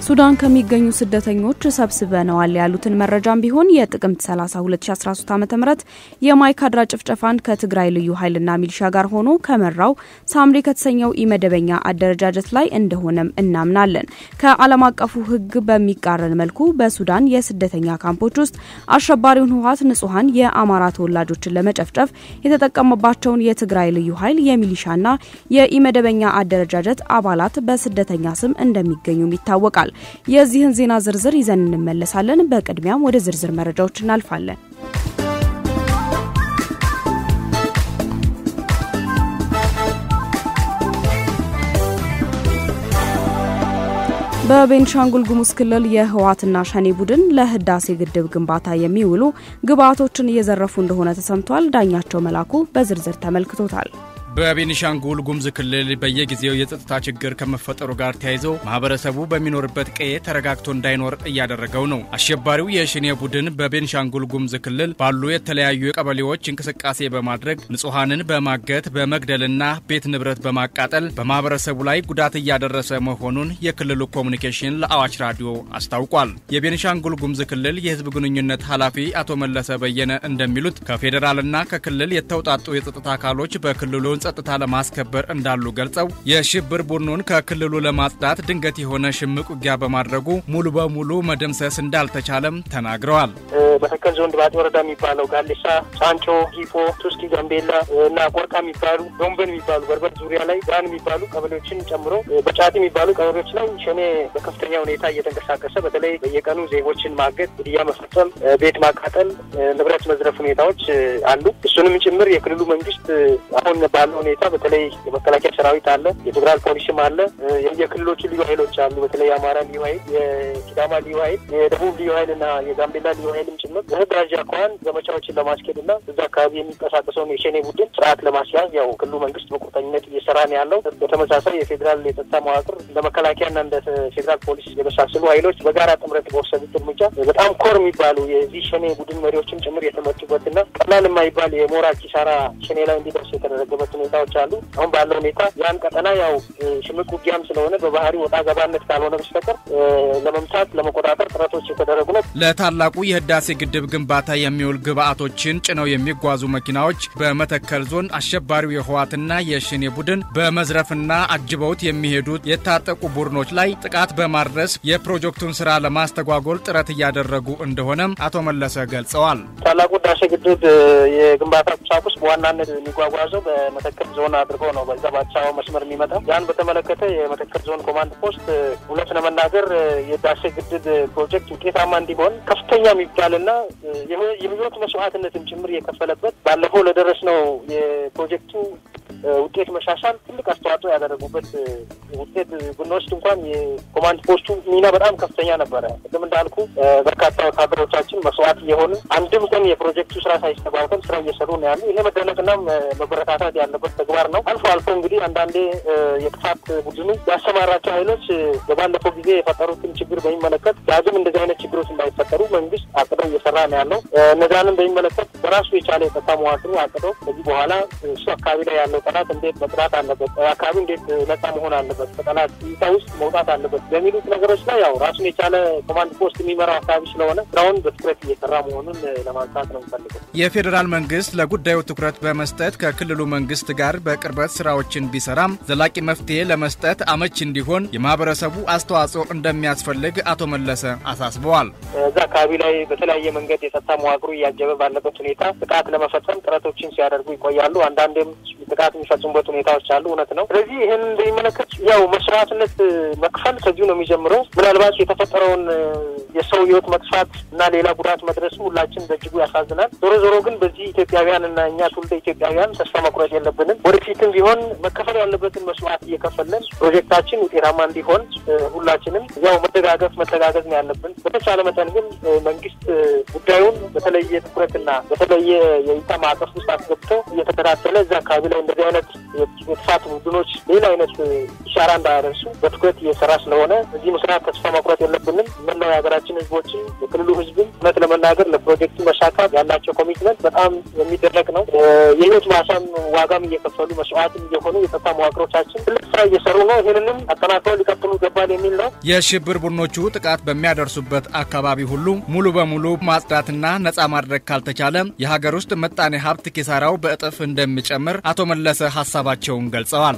ሱዳን ከሚገኙ ስደተኞች ሰብስበነዋል ያሉትን መረጃም ቢሆን የጥቅምት 30 2013 ዓ ም የማይካድራ ጭፍጨፋን ከትግራይ ልዩ ኃይልና ሚሊሻ ጋር ሆኖ ከመራው ሳምሪ ከተሰኘው ኢመደበኛ አደረጃጀት ላይ እንደሆነም እናምናለን። ከዓለም አቀፉ ሕግ በሚቃረን መልኩ በሱዳን የስደተኛ ካምፖች ውስጥ አሸባሪውን ህወሓት ንጹሐን የአማራ ተወላጆችን ለመጨፍጨፍ የተጠቀመባቸውን የትግራይ ልዩ ኃይል የሚሊሻና የኢመደበኛ አደረጃጀት አባላት በስደተኛ ስም እንደሚገኙም ይታወቃል። የዚህን ዜና ዝርዝር ይዘን እንመለሳለን። በቅድሚያም ወደ ዝርዝር መረጃዎች እናልፋለን። በቤንሻንጉል ጉሙዝ ክልል የህወሓትና ሸኔ ቡድን ለህዳሴ ግድብ ግንባታ የሚውሉ ግብዓቶችን እየዘረፉ እንደሆነ ተሰምቷል። ዳኛቸው መላኩ በዝርዝር ተመልክቶታል። በቤኒሻንጉል ጉሙዝ ክልል በየጊዜው የጸጥታ ችግር ከመፈጠሩ ጋር ተያይዞ ማህበረሰቡ በሚኖርበት ቀዬ ተረጋግቶ እንዳይኖር እያደረገው ነው። አሸባሪው የሸኔ ቡድን በቤኒሻንጉል ጉሙዝ ክልል ባሉ የተለያዩ ቀበሌዎች እንቅስቃሴ በማድረግ ንጹሐንን በማገት በመግደልና ቤት ንብረት በማቃጠል በማህበረሰቡ ላይ ጉዳት እያደረሰ መሆኑን የክልሉ ኮሚኒኬሽን ለአዋሽ ራዲዮ አስታውቋል። የቤኒሻንጉል ጉሙዝ ክልል የህዝብ ግንኙነት ኃላፊ አቶ መለሰ በየነ እንደሚሉት ከፌዴራልና ከክልል የተውጣጡ የጸጥታ አካሎች በክልሉ ጸጥታ ለማስከበር እንዳሉ ገልጸው የሽብር ቡድኑን ከክልሉ ለማጽዳት ድንገት የሆነ ሽምቅ ውጊያ በማድረጉ ሙሉ በሙሉ መደምሰስ እንዳልተቻለም ተናግረዋል። መተከል ዞን ድባጤ ወረዳ የሚባለው ጋሌሳ፣ ጫንጮ፣ ሂፖ፣ ቱስኪ፣ ጋምቤላ እና ቆርቃ የሚባሉ ዶንበን የሚባሉ በርበር ዙሪያ ላይ ብርሃን የሚባሉ ቀበሌዎችን ጨምሮ በጫት የሚባሉ ቀበሌዎች ላይ ሸኔ በከፍተኛ ሁኔታ እየተንቀሳቀሰ በተለይ በየቀኑ ዜጎችን ማገት፣ ግድያ መፈጸም፣ ቤት ማቃጠል፣ ንብረት መዝረፍ ሁኔታዎች አሉ። እሱንም ጭምር የክልሉ መንግስት አሁን ባለው ሁኔታ በተለይ የመከላከያ ሰራዊት አለ፣ የፌዴራል ፖሊስም አለ፣ የክልሎቹ ልዩ ኃይሎች አሉ። በተለይ የአማራ ልዩ ኃይል፣ የሲዳማ ልዩ ኃይል፣ የደቡብ ልዩ ኃይል እና የጋምቤላ ልዩ ኃይልም ጭምር በህዳጅ አኳኋን ዘመቻዎችን ለማስኬድ እና እዛ አካባቢ የሚንቀሳቀሰውን የሸኔ ቡድን ስርዓት ለማስያዝ ያው ክልሉ መንግስት በቁርጠኝነት እየሰራ ነው ያለው። በተመሳሳይ የፌዴራል የጸጥታ መዋቅር እንደ መከላከያና እንደ ፌዴራል ፖሊስ የመሳሰሉ ኃይሎች በጋራ ጥምረት በወሰዱት እርምጃ በጣም ኮር የሚባሉ የዚህ ሸኔ ቡድን መሪዎችም ጭምር የተመቱበትና ቀላል የማይባል የሞራል ኪሳራ ሸኔ ላይ እንዲደርስ የተደረገበት ሁኔታዎች አሉ። አሁን ባለው ሁኔታ ያን ቀጠና ያው ሽምቅ ውጊያም ስለሆነ በባህሪ ወጣ ገባነት ካልሆነ በስተቀር ለመምታት ለመቆጣጠር ጥረቶች የተደረጉ ነው። ለታላቁ የህዳሴ ግድብ ግንባታ የሚውል ግብዓቶችን ጭነው የሚጓዙ መኪናዎች በመተከል ዞን አሸባሪው የህወሓትና የሸኔ ቡድን በመዝረፍና አጅበውት የሚሄዱት የታጠቁ ቡድኖች ላይ ጥቃት በማድረስ የፕሮጀክቱን ስራ ለማስተጓጎል ጥረት እያደረጉ እንደሆነም አቶ መለሰ ገልጸዋል። ታላቁ ህዳሴ ግድብ የግንባታ ቁሳቁስ በዋናነት የሚጓጓዘው በመተከል ዞን አድርጎ ነው በዛ በአዲስ አበባ መስመር የሚመጣው። ያን በተመለከተ የመተከል ዞን ኮማንድ ፖስት እውነት ለመናገር የህዳሴ ግድብ ፕሮጀክት ውጤታማ እንዲሆን ከፍተኛ የሚባልና የህይወት መስዋዕትነትን ጭምር የከፈለበት ባለፈው ለደረስነው የፕሮጀክቱ ውጤት መሻሻል ትልቅ አስተዋጽኦ ያደረጉበት ውጤት ብንወስድ እንኳን የኮማንድ ፖስቱ ሚና በጣም ከፍተኛ ነበረ። ቅድም እንዳልኩ በርካታ ወታደሮቻችን መስዋዕት እየሆኑ አንድም ቀን የፕሮጀክቱ ስራ ሳይስተጓጎል ስራ እየሰሩ ነው ያሉ። ይሄ መደነቅና መበረታታት ያለበት ተግባር ነው። አልፎ አልፎ እንግዲህ አንዳንዴ የጥፋት ቡድኑ ያሰማራቸው ኃይሎች በባለፈው ጊዜ የፈጠሩትን ችግር በሚመለከት ዳግም እንደዚህ አይነት ችግሮች እንዳይፈጠሩ መንግስት አቅደው እየሰራ ነው ያለው። እነዛንም በሚመለከት በራሱ የቻለ የጸጥታ መዋቅሩ አቅደው ከዚህ በኋላ እሱ አካባቢ ላይ ያለው ጠላት እንዴት መጥራት አለበት፣ አካባቢ እንዴት ነጻ መሆን አለበት፣ ከጠላት እይታ ውስጥ መውጣት አለበት በሚሉት ነገሮች ላይ ያው ራሱን የቻለ ኮማንድ ፖስት የሚመራው አካባቢ ስለሆነ ስራውን በትኩረት እየሰራ መሆኑን ለማንሳት ነው የምፈልገው። የፌዴራል መንግስት ለጉዳዩ ትኩረት በመስጠት ከክልሉ መንግስት ጋር በቅርበት ስራዎችን ቢሰራም ዘላቂ መፍትሄ ለመስጠት አመች እንዲሆን የማህበረሰቡ አስተዋጽኦ እንደሚያስፈልግ አቶ መለሰ አሳስበዋል። እዛ አካባቢ ላይ በተለያየ መንገድ የጸጥታ መዋቅሩ እያጀበ ባለበት ሁኔታ ጥቃት ለመፈጸም ጥረቶችን ሲያደርጉ ይቆያሉ። አንዳንዴም ጥቃት የሚፈጽሙበት ሁኔታዎች አሉ። እውነት ነው። ስለዚህ ይህን እንደሚመለከት ያው መስዋዕትነት መክፈል ከዚሁ ነው የሚጀምረው። ምናልባት የተፈጠረውን የሰው ህይወት መጥፋት እና ሌላ ጉዳት መድረሱ ሁላችን በእጅጉ ያሳዝናል። ዞሮ ዞሮ ግን በዚህ ኢትዮጵያውያን እና እኛ ትውልደ ኢትዮጵያውያን ተስፋ መቁረጥ የለብንም። ወደፊትም ቢሆን መከፈል ያለበትን መስዋዕት እየከፈለን ፕሮጀክታችን ውጤታማ እንዲሆን ሁላችንም ያው መደጋገፍ መተጋገዝ ነው ያለብን። በተቻለ መጠን ግን መንግስት ጉዳዩን በተለየ ትኩረትና በተለየ የእይታ ማዕቀፍ ውስጥ አስገብቶ እየተከታተለ እዚ አካባቢ ላይ እንደዚህ አይነት የጥፋት ቡድኖች ሌላ አይነት ኢሻራ እንዳያደርሱ በትኩረት እየሰራ ስለሆነ እዚህ መስራት ተስፋ መቁረጥ የለብንም። መላው የሀገራችን የክልላችን ህዝቦችም የክልሉ ህዝብም እውነት ለመናገር ለፕሮጀክቱ መሳካት ያላቸው ኮሚትመንት በጣም የሚደረግ ነው። የህይወት ማሳም ዋጋም እየከፈሉ መስዋዕትም እየሆኑ የጸጥታ መዋቅሮቻችን ትልቅ ስራ እየሰሩ ነው። ይህንንም አጠናክረው ሊቀጥሉ ይገባል የሚል ነው። የሽብር ቡድኖቹ ጥቃት በሚያደርሱበት አካባቢ ሁሉ ሙሉ በሙሉ ማጽዳትና ነጻ ማድረግ ካልተቻለ የሀገር ውስጥ ምጣኔ ሀብት ኪሳራው በእጥፍ እንደሚጨምር አቶ መለሰ ሀሳባቸውን ገልጸዋል።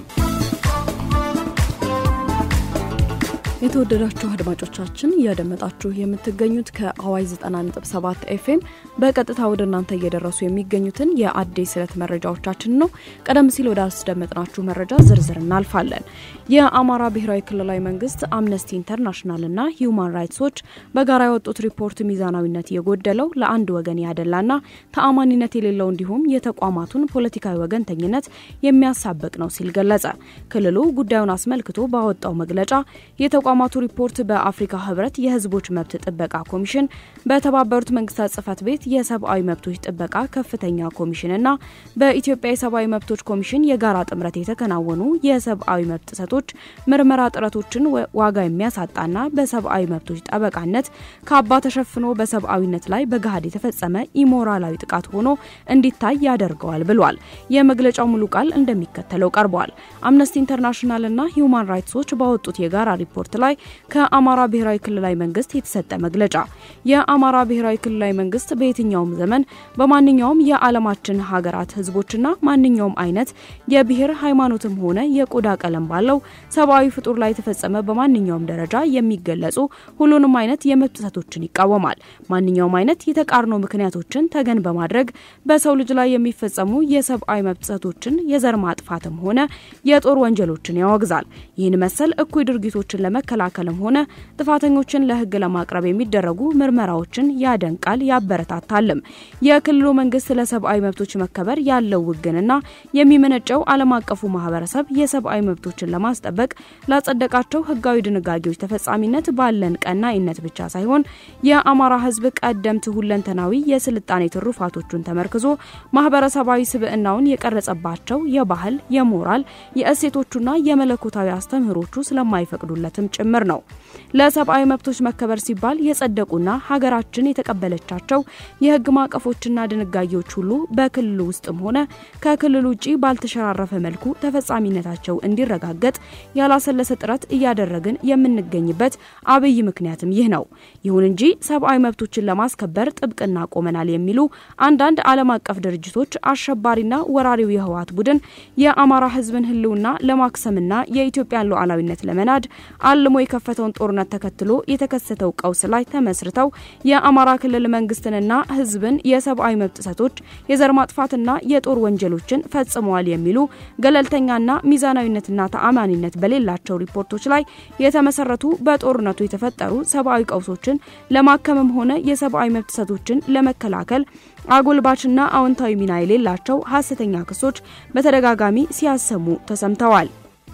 የተወደዳችሁ አድማጮቻችን እያደመጣችሁ የምትገኙት ከአዋይ 90.7 ኤፍኤም በቀጥታ ወደ እናንተ እየደረሱ የሚገኙትን የአዲስ ዕለት መረጃዎቻችን ነው። ቀደም ሲል ወደ አስደመጥናችሁ መረጃ ዝርዝር እናልፋለን። የአማራ ብሔራዊ ክልላዊ መንግስት፣ አምነስቲ ኢንተርናሽናልና ሂዩማን ራይትስ ዎች በጋራ ያወጡት ሪፖርት ሚዛናዊነት የጎደለው ለአንድ ወገን ያደላና ተአማኒነት የሌለው እንዲሁም የተቋማቱን ፖለቲካዊ ወገንተኝነት የሚያሳብቅ ነው ሲል ገለጸ። ክልሉ ጉዳዩን አስመልክቶ ባወጣው መግለጫ የተቋማቱ ሪፖርት በአፍሪካ ህብረት የህዝቦች መብት ጥበቃ ኮሚሽን፣ በተባበሩት መንግስታት ጽህፈት ቤት የሰብአዊ መብቶች ጥበቃ ከፍተኛ ኮሚሽንና በኢትዮጵያ የሰብአዊ መብቶች ኮሚሽን የጋራ ጥምረት የተከናወኑ የሰብአዊ መብት ጥሰቶች ምርመራ ጥረቶችን ዋጋ የሚያሳጣና በሰብአዊ መብቶች ጠበቃነት ካባ ተሸፍኖ በሰብአዊነት ላይ በገሃድ የተፈጸመ ኢሞራላዊ ጥቃት ሆኖ እንዲታይ ያደርገዋል ብሏል። የመግለጫው ሙሉ ቃል እንደሚከተለው ቀርቧል። አምነስቲ ኢንተርናሽናልና ሂዩማን ራይትስ ዎች ባወጡት የጋራ ሪፖርት ላይ ከአማራ ብሔራዊ ክልላዊ መንግስት የተሰጠ መግለጫ የአማራ ብሔራዊ ክልላዊ መንግስት በየትኛውም ዘመን በማንኛውም የዓለማችን ሀገራት ህዝቦችና ማንኛውም አይነት የብሔር ሃይማኖትም ሆነ የቆዳ ቀለም ባለው ሰብአዊ ፍጡር ላይ የተፈጸመ በማንኛውም ደረጃ የሚገለጹ ሁሉንም አይነት የመብት ጥሰቶችን ይቃወማል። ማንኛውም አይነት የተቃርኖ ምክንያቶችን ተገን በማድረግ በሰው ልጅ ላይ የሚፈጸሙ የሰብአዊ መብት ጥሰቶችን፣ የዘር ማጥፋትም ሆነ የጦር ወንጀሎችን ያወግዛል። ይህን መሰል እኩይ ድርጊቶችን ለመከላከልም ሆነ ጥፋተኞችን ለህግ ለማቅረብ የሚደረጉ ምርመራዎችን ያደንቃል፣ ያበረታታልም። የክልሉ መንግስት ለሰብአዊ መብቶች መከበር ያለው ውግንና የሚመነጨው ዓለም አቀፉ ማህበረሰብ የሰብአዊ መብቶችን ለማስጠበቅ ላጸደቃቸው ህጋዊ ድንጋጌዎች ተፈጻሚነት ባለን ቀናኢነት ብቻ ሳይሆን የአማራ ህዝብ ቀደምት ሁለንተናዊ የስልጣኔ ትሩፋቶቹን ተመርክዞ ማህበረሰባዊ ስብዕናውን የቀረጸባቸው የባህል፣ የሞራል፣ የእሴቶቹና የመለኮታዊ አስተምህሮቹ ስለማይፈቅዱለትም ጭምር ነው። ለሰብአዊ መብቶች መከበር ሲባል የጸደቁና ሀገራችን የተቀበለቻቸው የህግ ማዕቀፎችና ድንጋጌዎች ሁሉ በክልሉ ውስጥም ሆነ ከክልሉ ውጭ ባልተሸራረፈ መልኩ ተፈጻሚነታቸው እንዲረጋገጥ ያላሰለሰ ጥረት እያደረግን የምንገኝበት አብይ ምክንያትም ይህ ነው። ይሁን እንጂ ሰብአዊ መብቶችን ለማስከበር ጥብቅና ቆመናል የሚሉ አንዳንድ ዓለም አቀፍ ድርጅቶች አሸባሪና ወራሪው የህወሓት ቡድን የአማራ ህዝብን ህልውና ለማክሰምና የኢትዮጵያን ሉዓላዊነት ለመናድ አልሞ የከፈተውን ጦርነት ተከትሎ የተከሰተው ቀውስ ላይ ተመስርተው የአማራ ክልል መንግስትንና ህዝብን የሰብአዊ መብት ጥሰቶች፣ የዘር ማጥፋትና የጦር ወንጀሎችን ፈጽመዋል የሚሉ ገለልተኛና ሚዛናዊነትና ተአማኒነት በሌላቸው ሪፖርቶች ላይ የተመሰረቱ በጦርነቱ የተፈጠሩ ሰብአዊ ቀውሶችን ለማከምም ሆነ የሰብአዊ መብት ጥሰቶችን ለመከላከል አጎልባችና አዎንታዊ ሚና የሌላቸው ሀሰተኛ ክሶች በተደጋጋሚ ሲያሰሙ ተሰምተዋል።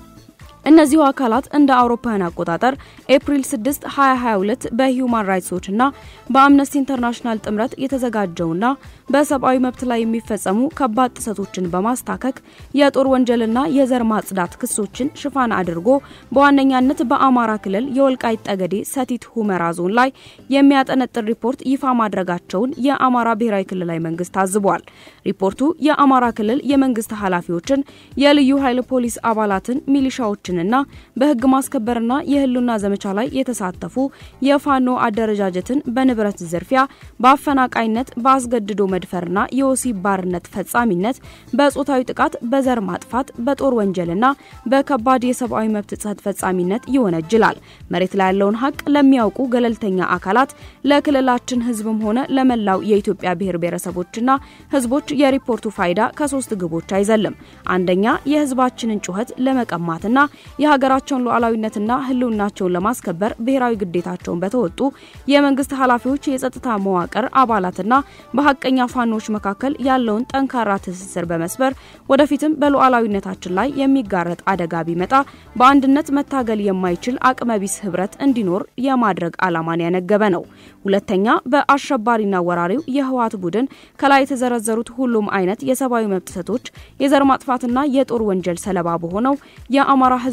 እነዚሁ አካላት እንደ አውሮፓውያን አቆጣጠር ኤፕሪል 6 2022 በሂዩማን ራይትስ ዎችና በአምነስቲ ኢንተርናሽናል ጥምረት የተዘጋጀውና በሰብአዊ መብት ላይ የሚፈጸሙ ከባድ ጥሰቶችን በማስታከክ የጦር ወንጀልና የዘር ማጽዳት ክሶችን ሽፋን አድርጎ በዋነኛነት በአማራ ክልል የወልቃይት ጠገዴ ሰቲት ሁመራ ዞን ላይ የሚያጠነጥን ሪፖርት ይፋ ማድረጋቸውን የአማራ ብሔራዊ ክልላዊ መንግስት ታዝቧል። ሪፖርቱ የአማራ ክልል የመንግስት ኃላፊዎችን፣ የልዩ ኃይል ፖሊስ አባላትን፣ ሚሊሻዎችንና በህግ ማስከበርና የህልውና ዘመቻ ላይ የተሳተፉ የፋኖ አደረጃጀትን በንብረት ዝርፊያ፣ በአፈናቃይነት፣ በአስገድዶ መድፈርና የወሲብ ባርነት ፈጻሚነት፣ በጾታዊ ጥቃት፣ በዘር ማጥፋት፣ በጦር ወንጀልና በከባድ የሰብአዊ መብት ጥሰት ፈጻሚነት ይወነጅላል። መሬት ላይ ያለውን ሀቅ ለሚያውቁ ገለልተኛ አካላት ለክልላችን ህዝብም ሆነ ለመላው የኢትዮጵያ ብሔር ብሔረሰቦችና ህዝቦች የሪፖርቱ ፋይዳ ከሶስት ግቦች አይዘልም። አንደኛ የህዝባችንን ጩኸት ለመቀማትና የሀገራቸውን ሉዓላዊነትና ህልውናቸውን ለማስከበር ብሔራዊ ግዴታቸውን በተወጡ የመንግስት ኃላፊዎች፣ የጸጥታ መዋቅር አባላትና በሀቀኛ ፋኖች መካከል ያለውን ጠንካራ ትስስር በመስበር ወደፊትም በሉዓላዊነታችን ላይ የሚጋረጥ አደጋ ቢመጣ በአንድነት መታገል የማይችል አቅመቢስ ህብረት እንዲኖር የማድረግ ዓላማን ያነገበ ነው። ሁለተኛ በአሸባሪና ወራሪው የህወሓት ቡድን ከላይ የተዘረዘሩት ሁሉም አይነት የሰብአዊ መብት ጥሰቶች፣ የዘር ማጥፋትና የጦር ወንጀል ሰለባ በሆነው የአማራ ህዝብ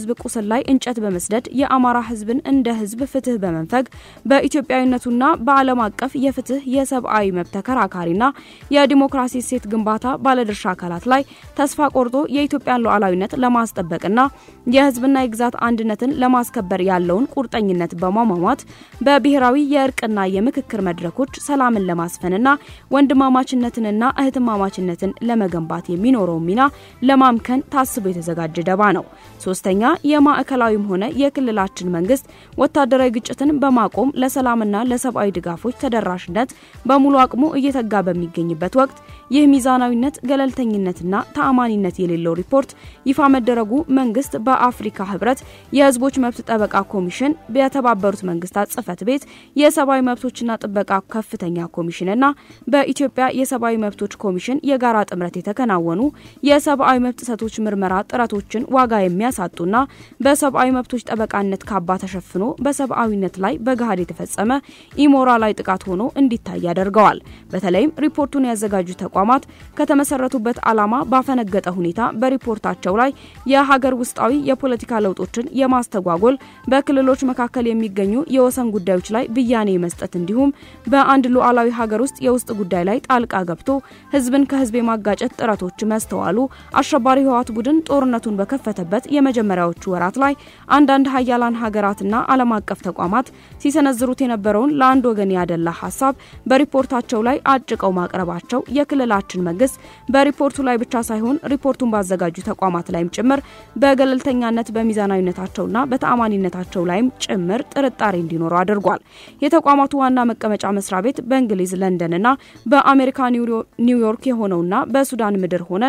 ህዝብ ቁስል ላይ እንጨት በመስደድ የአማራ ህዝብን እንደ ህዝብ ፍትህ በመንፈግ በኢትዮጵያዊነቱና በዓለም አቀፍ የፍትህ የሰብአዊ መብት ተከራካሪና የዲሞክራሲ እሴት ግንባታ ባለድርሻ አካላት ላይ ተስፋ ቆርጦ የኢትዮጵያን ሉዓላዊነት ለማስጠበቅና የህዝብና የግዛት አንድነትን ለማስከበር ያለውን ቁርጠኝነት በማሟሟት በብሔራዊ የእርቅና የምክክር መድረኮች ሰላምን ለማስፈንና ወንድማማችነትንና እህትማማችነትን ለመገንባት የሚኖረው ሚና ለማምከን ታስቦ የተዘጋጀ ደባ ነው። ሶስተኛ የማዕከላዊም ሆነ የክልላችን መንግስት ወታደራዊ ግጭትን በማቆም ለሰላምና ለሰብአዊ ድጋፎች ተደራሽነት በሙሉ አቅሙ እየተጋ በሚገኝበት ወቅት ይህ ሚዛናዊነት፣ ገለልተኝነትና ተአማኒነት የሌለው ሪፖርት ይፋ መደረጉ መንግስት በአፍሪካ ህብረት የህዝቦች መብት ጠበቃ ኮሚሽን፣ የተባበሩት መንግስታት ጽህፈት ቤት የሰብአዊ መብቶችና ጥበቃ ከፍተኛ ኮሚሽንና በኢትዮጵያ የሰብአዊ መብቶች ኮሚሽን የጋራ ጥምረት የተከናወኑ የሰብአዊ መብት ጥሰቶች ምርመራ ጥረቶችን ዋጋ የሚያሳጡና በሰብአዊ መብቶች ጠበቃነት ካባ ተሸፍኖ በሰብአዊነት ላይ በገሃድ የተፈጸመ ኢሞራላዊ ጥቃት ሆኖ እንዲታይ ያደርገዋል። በተለይም ሪፖርቱን ያዘጋጁ ተቋማት ከተመሰረቱበት ዓላማ ባፈነገጠ ሁኔታ በሪፖርታቸው ላይ የሀገር ውስጣዊ የፖለቲካ ለውጦችን የማስተጓጎል በክልሎች መካከል የሚገኙ የወሰን ጉዳዮች ላይ ብያኔ መስጠት እንዲሁም በአንድ ሉዓላዊ ሀገር ውስጥ የውስጥ ጉዳይ ላይ ጣልቃ ገብቶ ህዝብን ከህዝብ የማጋጨት ጥረቶች መስተዋሉ አሸባሪ ህወሓት ቡድን ጦርነቱን በከፈተበት የመጀመሪያዎቹ ወራት ላይ አንዳንድ ሀያላን ሀገራትና ዓለም አቀፍ ተቋማት ሲሰነዝሩት የነበረውን ለአንድ ወገን ያደላ ሀሳብ በሪፖርታቸው ላይ አጭቀው ማቅረባቸው የክልላችን መንግስት በሪፖርቱ ላይ ብቻ ሳይሆን ሪፖርቱን ባዘጋጁ ተቋማት ላይም ጭምር በገለልተኛነት በሚዛናዊነታቸውና በተአማኒነታቸው ላይም ጭምር ጥርጣሬ እንዲኖረው አድርጓል። የተቋማቱ ዋና መቀመጫ መስሪያ ቤት በእንግሊዝ ለንደንና በአሜሪካ ኒውዮርክ የሆነውና በሱዳን ምድር ሆነን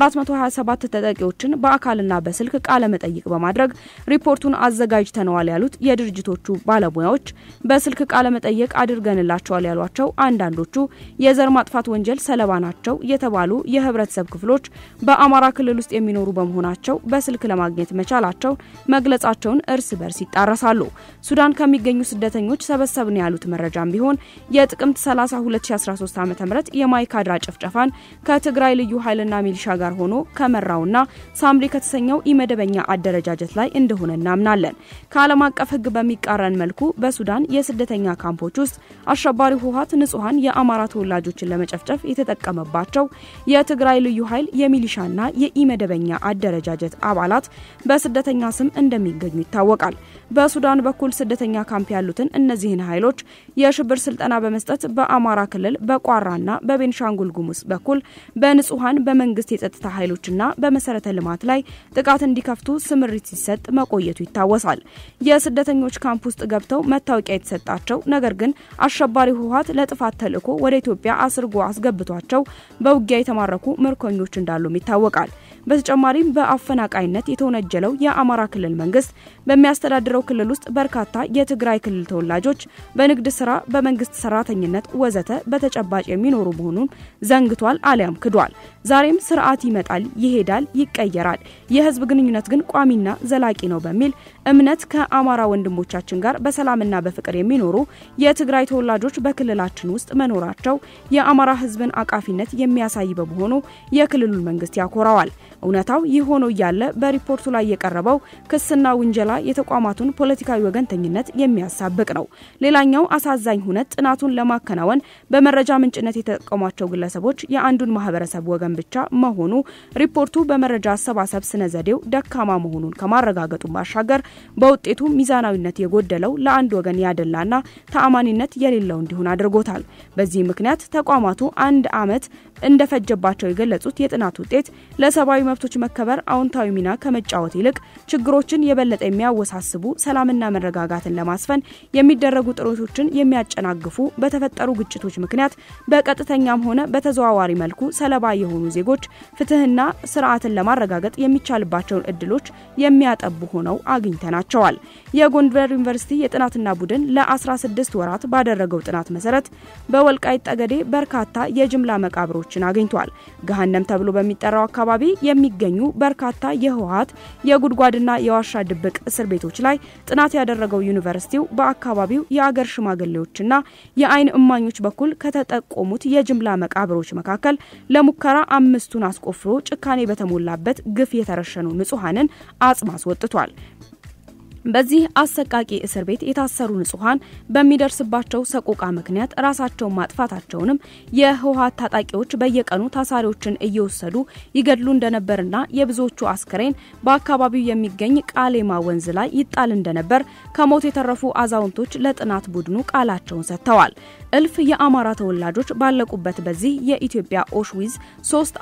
427 ተጠቂዎችን በአካልና በስልክ ቃለ መጠይቅ በማድረግ ሪፖርቱን አዘጋጅተነዋል ያሉት የድርጅቶቹ ባለሙያዎች በስልክ ቃለ መጠይቅ አድርገንላቸዋል ያሏቸው አንዳንዶቹ የዘር ማጥፋት ወንጀል ሰለባ ናቸው የተባሉ የህብረተሰብ ክፍሎች በአማራ ክልል ውስጥ የሚኖሩ በመሆናቸው በስልክ ለማግኘት መቻላቸው መግለጻቸውን እርስ በርስ ይጣረሳሉ። ሱዳን ከሚገኙ ስደተኞች ሰበሰብን ያሉት መረጃም ቢሆን የጥቅምት 30 2013 ዓ ም የማይካድራ ጭፍጨፋን ከትግራይ ልዩ ኃይልና ሚሊሻ ጋር ሆኖ ከመራውና ሳምሪ ከተሰኘው ኢመደበኛ አደረጃጀት ላይ እንደሆነ እናምናለን። ከዓለም አቀፍ ህግ በሚቃረን መልኩ በሱዳን የስደተኛ ካምፖች ውስጥ አሸባሪው ህወሓት ንጹሐን የአማራ ተወላጆችን ለመጨፍጨፍ የተጠቀመባቸው የትግራይ ልዩ ኃይል የሚሊሻና የኢመደበኛ አደረጃጀት አባላት በስደተኛ ስም እንደሚገኙ ይታወቃል። በሱዳን በኩል ስደተኛ ካምፕ ያሉትን እነዚህን ኃይሎች የሽብር ስልጠና በመስጠት በአማራ ክልል በቋራና በቤንሻንጉል ጉሙዝ በኩል በንጹሐን በመንግስት የጸጥታ ኃይሎችና በመሰረተ ልማት ላይ ጥቃት እንዲከፍቱ ስምሪት ሲሰጥ መቆየቱ ይታወሳል። የስደተኞች ካምፕ ውስጥ ገብተው መታወቂያ የተሰጣቸው ነገር ግን አሸባሪው ህወሓት ለጥፋት ተልዕኮ ወደ ኢትዮጵያ አስርጎ አስገብቷቸው በውጊያ የተማረኩ ምርኮኞች እንዳሉም ይታወቃል። በተጨማሪም በአፈናቃይነት የተወነጀለው የአማራ ክልል መንግስት በሚያስተዳድረው ክልል ውስጥ በርካታ የትግራይ ክልል ተወላጆች በንግድ ስራ፣ በመንግስት ሰራተኝነት ወዘተ በተጨባጭ የሚኖሩ መሆኑን ዘንግቷል አሊያም ክዷል። ዛሬም ስርዓት ይመጣል፣ ይሄዳል፣ ይቀየራል፣ የህዝብ ግንኙነት ግን ቋሚና ዘላቂ ነው በሚል እምነት ከአማራ ወንድሞቻችን ጋር በሰላምና በፍቅር የሚኖሩ የትግራይ ተወላጆች በክልላችን ውስጥ መኖራቸው የአማራ ህዝብን አቃፊነት የሚያሳይ በመሆኑ የክልሉን መንግስት ያኮራዋል። እውነታው ይህ ሆኖ እያለ በሪፖርቱ ላይ የቀረበው ክስና ውንጀላ የተቋማቱን ፖለቲካዊ ወገንተኝነት የሚያሳብቅ ነው። ሌላኛው አሳዛኝ ሁነት ጥናቱን ለማከናወን በመረጃ ምንጭነት የተጠቀሟቸው ግለሰቦች የአንዱን ማህበረሰብ ወገን ብቻ መሆኑ ሪፖርቱ በመረጃ አሰባሰብ ስነ ዘዴው ደካማ መሆኑን ከማረጋገጡ ባሻገር በውጤቱ ሚዛናዊነት የጎደለው ለአንድ ወገን ያደላና ተአማኒነት የሌለው እንዲሆን አድርጎታል። በዚህ ምክንያት ተቋማቱ አንድ ዓመት እንደፈጀባቸው የገለጹት የጥናት ውጤት ለሰብአዊ መብቶች መከበር አዎንታዊ ሚና ከመጫወት ይልቅ ችግሮችን የበለጠ የሚያወሳስቡ ሰላምና መረጋጋትን ለማስፈን የሚደረጉ ጥረቶችን የሚያጨናግፉ በተፈጠሩ ግጭቶች ምክንያት በቀጥተኛም ሆነ በተዘዋዋሪ መልኩ ሰለባ የሆኑ ዜጎች ፍትህና ስርዓትን ለማረጋገጥ የሚቻልባቸውን እድሎች የሚያጠቡ ሆነው አግኝተናቸዋል። የጎንደር ዩኒቨርሲቲ የጥናትና ቡድን ለ16 ወራት ባደረገው ጥናት መሰረት በወልቃይት ጠገዴ በርካታ የጅምላ መቃብሮች መረጃዎችን አግኝቷል። ገሃነም ተብሎ በሚጠራው አካባቢ የሚገኙ በርካታ የህወሀት የጉድጓድና የዋሻ ድብቅ እስር ቤቶች ላይ ጥናት ያደረገው ዩኒቨርሲቲው በአካባቢው የአገር ሽማግሌዎችና የአይን እማኞች በኩል ከተጠቆሙት የጅምላ መቃብሮች መካከል ለሙከራ አምስቱን አስቆፍሮ ጭካኔ በተሞላበት ግፍ የተረሸኑ ንጹሐንን አጽም አስወጥቷል። በዚህ አሰቃቂ እስር ቤት የታሰሩ ንጹሐን በሚደርስባቸው ሰቆቃ ምክንያት ራሳቸውን ማጥፋታቸውንም የህወሀት ታጣቂዎች በየቀኑ ታሳሪዎችን እየወሰዱ ይገድሉ እንደነበርና የብዙዎቹ አስክሬን በአካባቢው የሚገኝ ቃሌማ ወንዝ ላይ ይጣል እንደነበር ከሞት የተረፉ አዛውንቶች ለጥናት ቡድኑ ቃላቸውን ሰጥተዋል። እልፍ የአማራ ተወላጆች ባለቁበት በዚህ የኢትዮጵያ ኦሽዊዝ ሶስት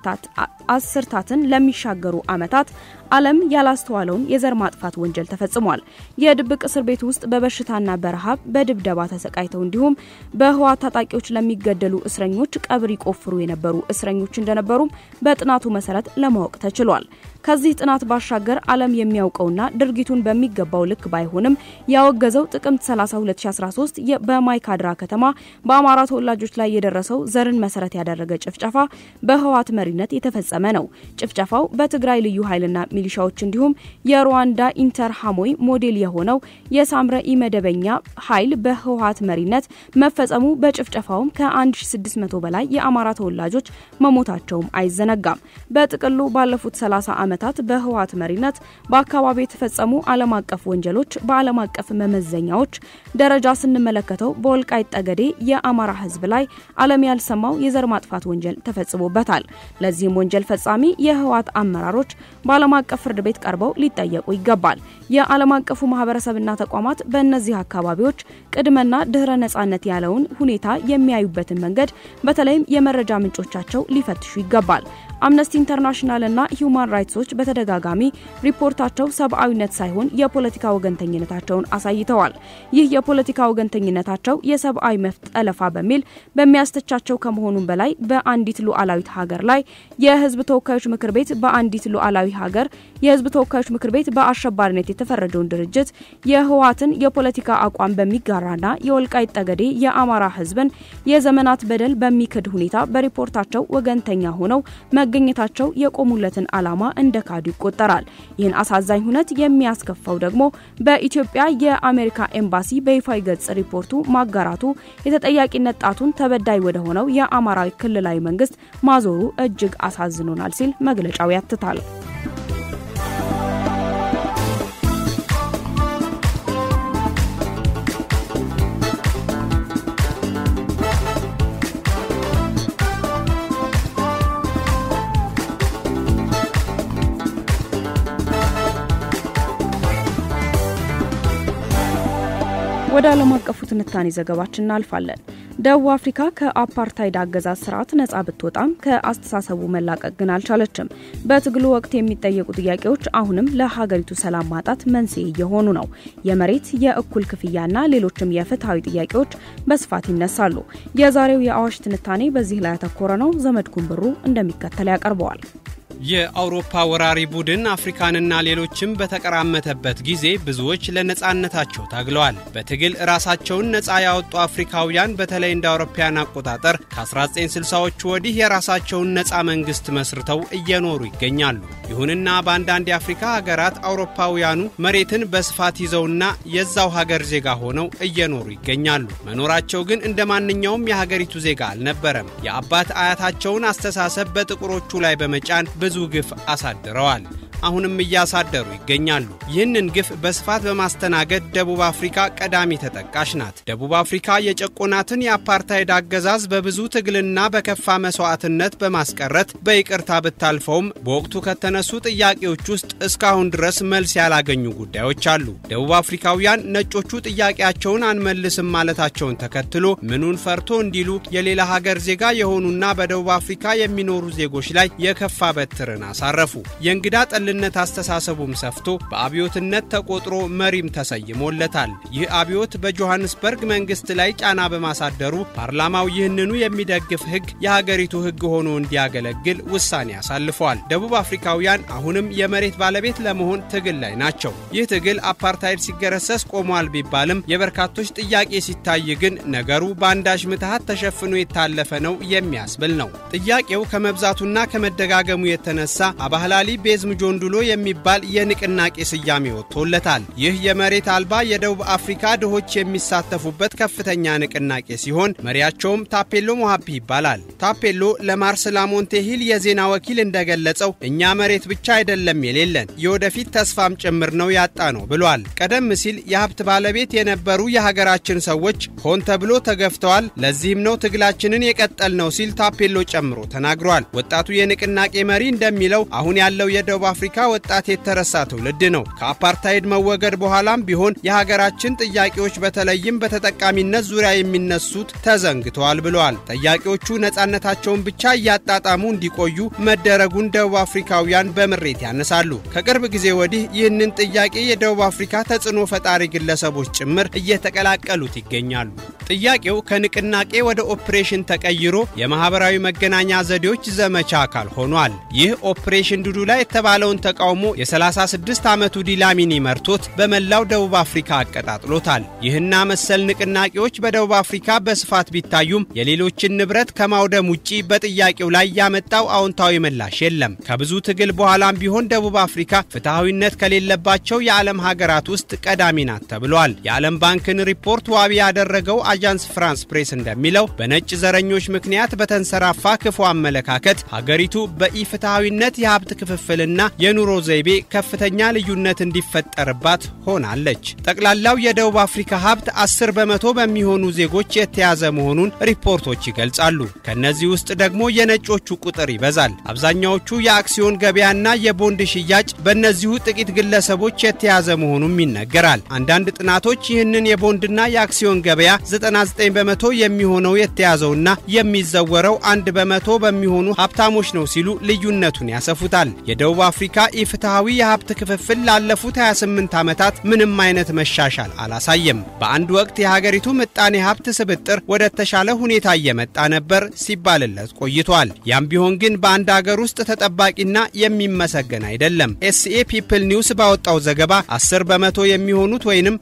አስርታትን ለሚሻገሩ ዓመታት ዓለም ያላስተዋለውን የዘር ማጥፋት ወንጀል ተፈጽሟል። የድብቅ እስር ቤት ውስጥ በበሽታና በረሃብ በድብደባ ተሰቃይተው እንዲሁም በህወሓት ታጣቂዎች ለሚገደሉ እስረኞች ቀብር ይቆፍሩ የነበሩ እስረኞች እንደነበሩም በጥናቱ መሰረት ለማወቅ ተችሏል። ከዚህ ጥናት ባሻገር ዓለም የሚያውቀውና ድርጊቱን በሚገባው ልክ ባይሆንም ያወገዘው ጥቅምት 30 2013 በማይካድራ ከተማ በአማራ ተወላጆች ላይ የደረሰው ዘርን መሰረት ያደረገ ጭፍጨፋ በህወሓት መሪነት የተፈጸመ ነው። ጭፍጨፋው በትግራይ ልዩ ኃይልና ሚሊሻዎች እንዲሁም የሩዋንዳ ኢንተር ሃሞይ ሞዴል የሆነው የሳምረ ኢመደበኛ ኃይል በህወሓት መሪነት መፈጸሙ በጭፍጨፋውም ከ1600 በላይ የአማራ ተወላጆች መሞታቸውም አይዘነጋም። በጥቅሉ ባለፉት 30 ዓመታት በህወሓት መሪነት በአካባቢ የተፈጸሙ ዓለም አቀፍ ወንጀሎች በዓለም አቀፍ መመዘኛዎች ደረጃ ስንመለከተው በወልቃይት ጠገዴ የአማራ ህዝብ ላይ ዓለም ያልሰማው የዘር ማጥፋት ወንጀል ተፈጽሞበታል። ለዚህም ወንጀል ፈጻሚ የህወሓት አመራሮች በዓለም አቀፍ ፍርድ ቤት ቀርበው ሊጠየቁ ይገባል። የዓለም አቀፉ ማህበረሰብና ተቋማት በእነዚህ አካባቢዎች ቅድመና ድህረ ነጻነት ያለውን ሁኔታ የሚያዩበትን መንገድ በተለይም የመረጃ ምንጮቻቸው ሊፈትሹ ይገባል። አምነስቲ ኢንተርናሽናልና ሂዩማን ራይትሶች በተደጋጋሚ ሪፖርታቸው ሰብአዊነት ሳይሆን የፖለቲካ ወገንተኝነታቸውን አሳይተዋል። ይህ የፖለቲካ ወገንተኝነታቸው የሰብአዊ መብት ጠለፋ በሚል በሚያስተቻቸው ከመሆኑም በላይ በአንዲት ሉዓላዊት ሀገር ላይ የህዝብ ተወካዮች ምክር ቤት በአንዲት ሉዓላዊ ሀገር የህዝብ ተወካዮች ምክር ቤት በአሸባሪነት የተፈረጀውን ድርጅት የህወሓትን የፖለቲካ አቋም በሚጋራና የወልቃይት ጠገዴ የአማራ ህዝብን የዘመናት በደል በሚክድ ሁኔታ በሪፖርታቸው ወገንተኛ ሆነው መገኘታቸው የቆሙለትን ዓላማ እንደ ካዱ ይቆጠራል። ይህን አሳዛኝ ሁነት የሚያስከፋው ደግሞ በኢትዮጵያ የአሜሪካ ኤምባሲ በይፋዊ ገጽ ሪፖርቱ ማጋራቱ የተጠያቂነት ጣቱን ተበዳይ ወደ ሆነው የአማራ ክልላዊ መንግስት ማዞሩ እጅግ አሳዝኖናል ሲል መግለጫው ያትታል። ወደ ዓለም አቀፉ ትንታኔ ዘገባችን እናልፋለን። ደቡብ አፍሪካ ከአፓርታይድ አገዛዝ ስርዓት ነጻ ብትወጣም ከአስተሳሰቡ መላቀቅ ግን አልቻለችም። በትግሉ ወቅት የሚጠየቁ ጥያቄዎች አሁንም ለሀገሪቱ ሰላም ማጣት መንስኤ እየሆኑ ነው። የመሬት የእኩል ክፍያና ሌሎችም የፍትሐዊ ጥያቄዎች በስፋት ይነሳሉ። የዛሬው የአዋሽ ትንታኔ በዚህ ላይ ያተኮረ ነው። ዘመድኩን ብሩ እንደሚከተል ያቀርበዋል። የአውሮፓ ወራሪ ቡድን አፍሪካንና ሌሎችም በተቀራመተበት ጊዜ ብዙዎች ለነጻነታቸው ታግለዋል። በትግል ራሳቸውን ነጻ ያወጡ አፍሪካውያን በተለይ እንደ አውሮፓውያን አቆጣጠር ከ1960ዎቹ ወዲህ የራሳቸውን ነጻ መንግስት መስርተው እየኖሩ ይገኛሉ። ይሁንና በአንዳንድ የአፍሪካ ሀገራት አውሮፓውያኑ መሬትን በስፋት ይዘውና የዛው ሀገር ዜጋ ሆነው እየኖሩ ይገኛሉ። መኖራቸው ግን እንደ ማንኛውም የሀገሪቱ ዜጋ አልነበረም። የአባት አያታቸውን አስተሳሰብ በጥቁሮቹ ላይ በመጫን ብዙ ግፍ አሳድረዋል። አሁንም እያሳደሩ ይገኛሉ። ይህንን ግፍ በስፋት በማስተናገድ ደቡብ አፍሪካ ቀዳሚ ተጠቃሽ ናት። ደቡብ አፍሪካ የጨቆናትን የአፓርታይድ አገዛዝ በብዙ ትግልና በከፋ መስዋዕትነት በማስቀረት በይቅርታ ብታልፈውም በወቅቱ ከተነሱ ጥያቄዎች ውስጥ እስካሁን ድረስ መልስ ያላገኙ ጉዳዮች አሉ። ደቡብ አፍሪካውያን ነጮቹ ጥያቄያቸውን አንመልስም ማለታቸውን ተከትሎ ምኑን ፈርቶ እንዲሉ የሌላ ሀገር ዜጋ የሆኑና በደቡብ አፍሪካ የሚኖሩ ዜጎች ላይ የከፋ በትርን አሳረፉ። የእንግዳ ጠል የእኩልነት አስተሳሰቡም ሰፍቶ በአብዮትነት ተቆጥሮ መሪም ተሰይሞለታል። ይህ አብዮት በጆሐንስበርግ መንግስት ላይ ጫና በማሳደሩ ፓርላማው ይህንኑ የሚደግፍ ህግ የሀገሪቱ ህግ ሆኖ እንዲያገለግል ውሳኔ አሳልፏል። ደቡብ አፍሪካውያን አሁንም የመሬት ባለቤት ለመሆን ትግል ላይ ናቸው። ይህ ትግል አፓርታይድ ሲገረሰስ ቆሟል ቢባልም የበርካቶች ጥያቄ ሲታይ ግን ነገሩ በአንዳች ምትሃት ተሸፍኖ የታለፈ ነው የሚያስብል ነው። ጥያቄው ከመብዛቱና ከመደጋገሙ የተነሳ አባህላሊ ቤዝም ጆንዱሎ የሚባል የንቅናቄ ስያሜ ወጥቶለታል። ይህ የመሬት አልባ የደቡብ አፍሪካ ድሆች የሚሳተፉበት ከፍተኛ ንቅናቄ ሲሆን መሪያቸውም ታፔሎ ሞሃፒ ይባላል። ታፔሎ ለማርስ ላሞንቴ ሂል የዜና ወኪል እንደገለጸው እኛ መሬት ብቻ አይደለም የሌለን የወደፊት ተስፋም ጭምር ነው ያጣ ነው ብሏል። ቀደም ሲል የሀብት ባለቤት የነበሩ የሀገራችን ሰዎች ሆን ተብሎ ተገፍተዋል። ለዚህም ነው ትግላችንን የቀጠል ነው ሲል ታፔሎ ጨምሮ ተናግሯል። ወጣቱ የንቅናቄ መሪ እንደሚለው አሁን ያለው የደቡብ አፍሪካ ወጣት የተረሳ ትውልድ ነው። ከአፓርታይድ መወገድ በኋላም ቢሆን የሀገራችን ጥያቄዎች በተለይም በተጠቃሚነት ዙሪያ የሚነሱት ተዘንግተዋል ብለዋል። ጠያቂዎቹ ነፃነታቸውን ብቻ እያጣጣሙ እንዲቆዩ መደረጉን ደቡብ አፍሪካውያን በምሬት ያነሳሉ። ከቅርብ ጊዜ ወዲህ ይህንን ጥያቄ የደቡብ አፍሪካ ተጽዕኖ ፈጣሪ ግለሰቦች ጭምር እየተቀላቀሉት ይገኛሉ። ጥያቄው ከንቅናቄ ወደ ኦፕሬሽን ተቀይሮ የማህበራዊ መገናኛ ዘዴዎች ዘመቻ አካል ሆኗል። ይህ ኦፕሬሽን ዱዱላ የተባለውን ተቃውሞ የ36 ዓመቱ ዲላሚኒ መርቶት በመላው ደቡብ አፍሪካ አቀጣጥሎታል። ይህና መሰል ንቅናቄዎች በደቡብ አፍሪካ በስፋት ቢታዩም የሌሎችን ንብረት ከማውደም ውጪ በጥያቄው ላይ ያመጣው አዎንታዊ ምላሽ የለም። ከብዙ ትግል በኋላም ቢሆን ደቡብ አፍሪካ ፍትሐዊነት ከሌለባቸው የዓለም ሀገራት ውስጥ ቀዳሚ ናት ተብሏል። የዓለም ባንክን ሪፖርት ዋቢ ያደረገው አጃንስ ፍራንስ ፕሬስ እንደሚለው በነጭ ዘረኞች ምክንያት በተንሰራፋ ክፉ አመለካከት ሀገሪቱ በኢፍትሐዊነት የሀብት ክፍፍልና የኑሮ ዘይቤ ከፍተኛ ልዩነት እንዲፈጠርባት ሆናለች። ጠቅላላው የደቡብ አፍሪካ ሀብት 10 በመቶ በሚሆኑ ዜጎች የተያዘ መሆኑን ሪፖርቶች ይገልጻሉ። ከእነዚህ ውስጥ ደግሞ የነጮቹ ቁጥር ይበዛል። አብዛኛዎቹ የአክሲዮን ገበያና የቦንድ ሽያጭ በእነዚሁ ጥቂት ግለሰቦች የተያዘ መሆኑም ይነገራል። አንዳንድ ጥናቶች ይህንን የቦንድና የአክሲዮን ገበያ 99 በመቶ የሚሆነው የተያዘውና የሚዘወረው አንድ በመቶ በሚሆኑ ሀብታሞች ነው ሲሉ ልዩነቱን ያሰፉታል። የደቡብ አፍሪካ ኢፍትሐዊ የሀብት ክፍፍል ላለፉት 28 ዓመታት ምንም አይነት መሻሻል አላሳየም። በአንድ ወቅት የሀገሪቱ ምጣኔ ሀብት ስብጥር ወደ ተሻለ ሁኔታ እየመጣ ነበር ሲባልለት ቆይቷል። ያም ቢሆን ግን በአንድ አገር ውስጥ ተጠባቂና የሚመሰገን አይደለም። ኤስኤ ፒፕል ኒውስ ባወጣው ዘገባ 10 በመቶ የሚሆኑት ወይንም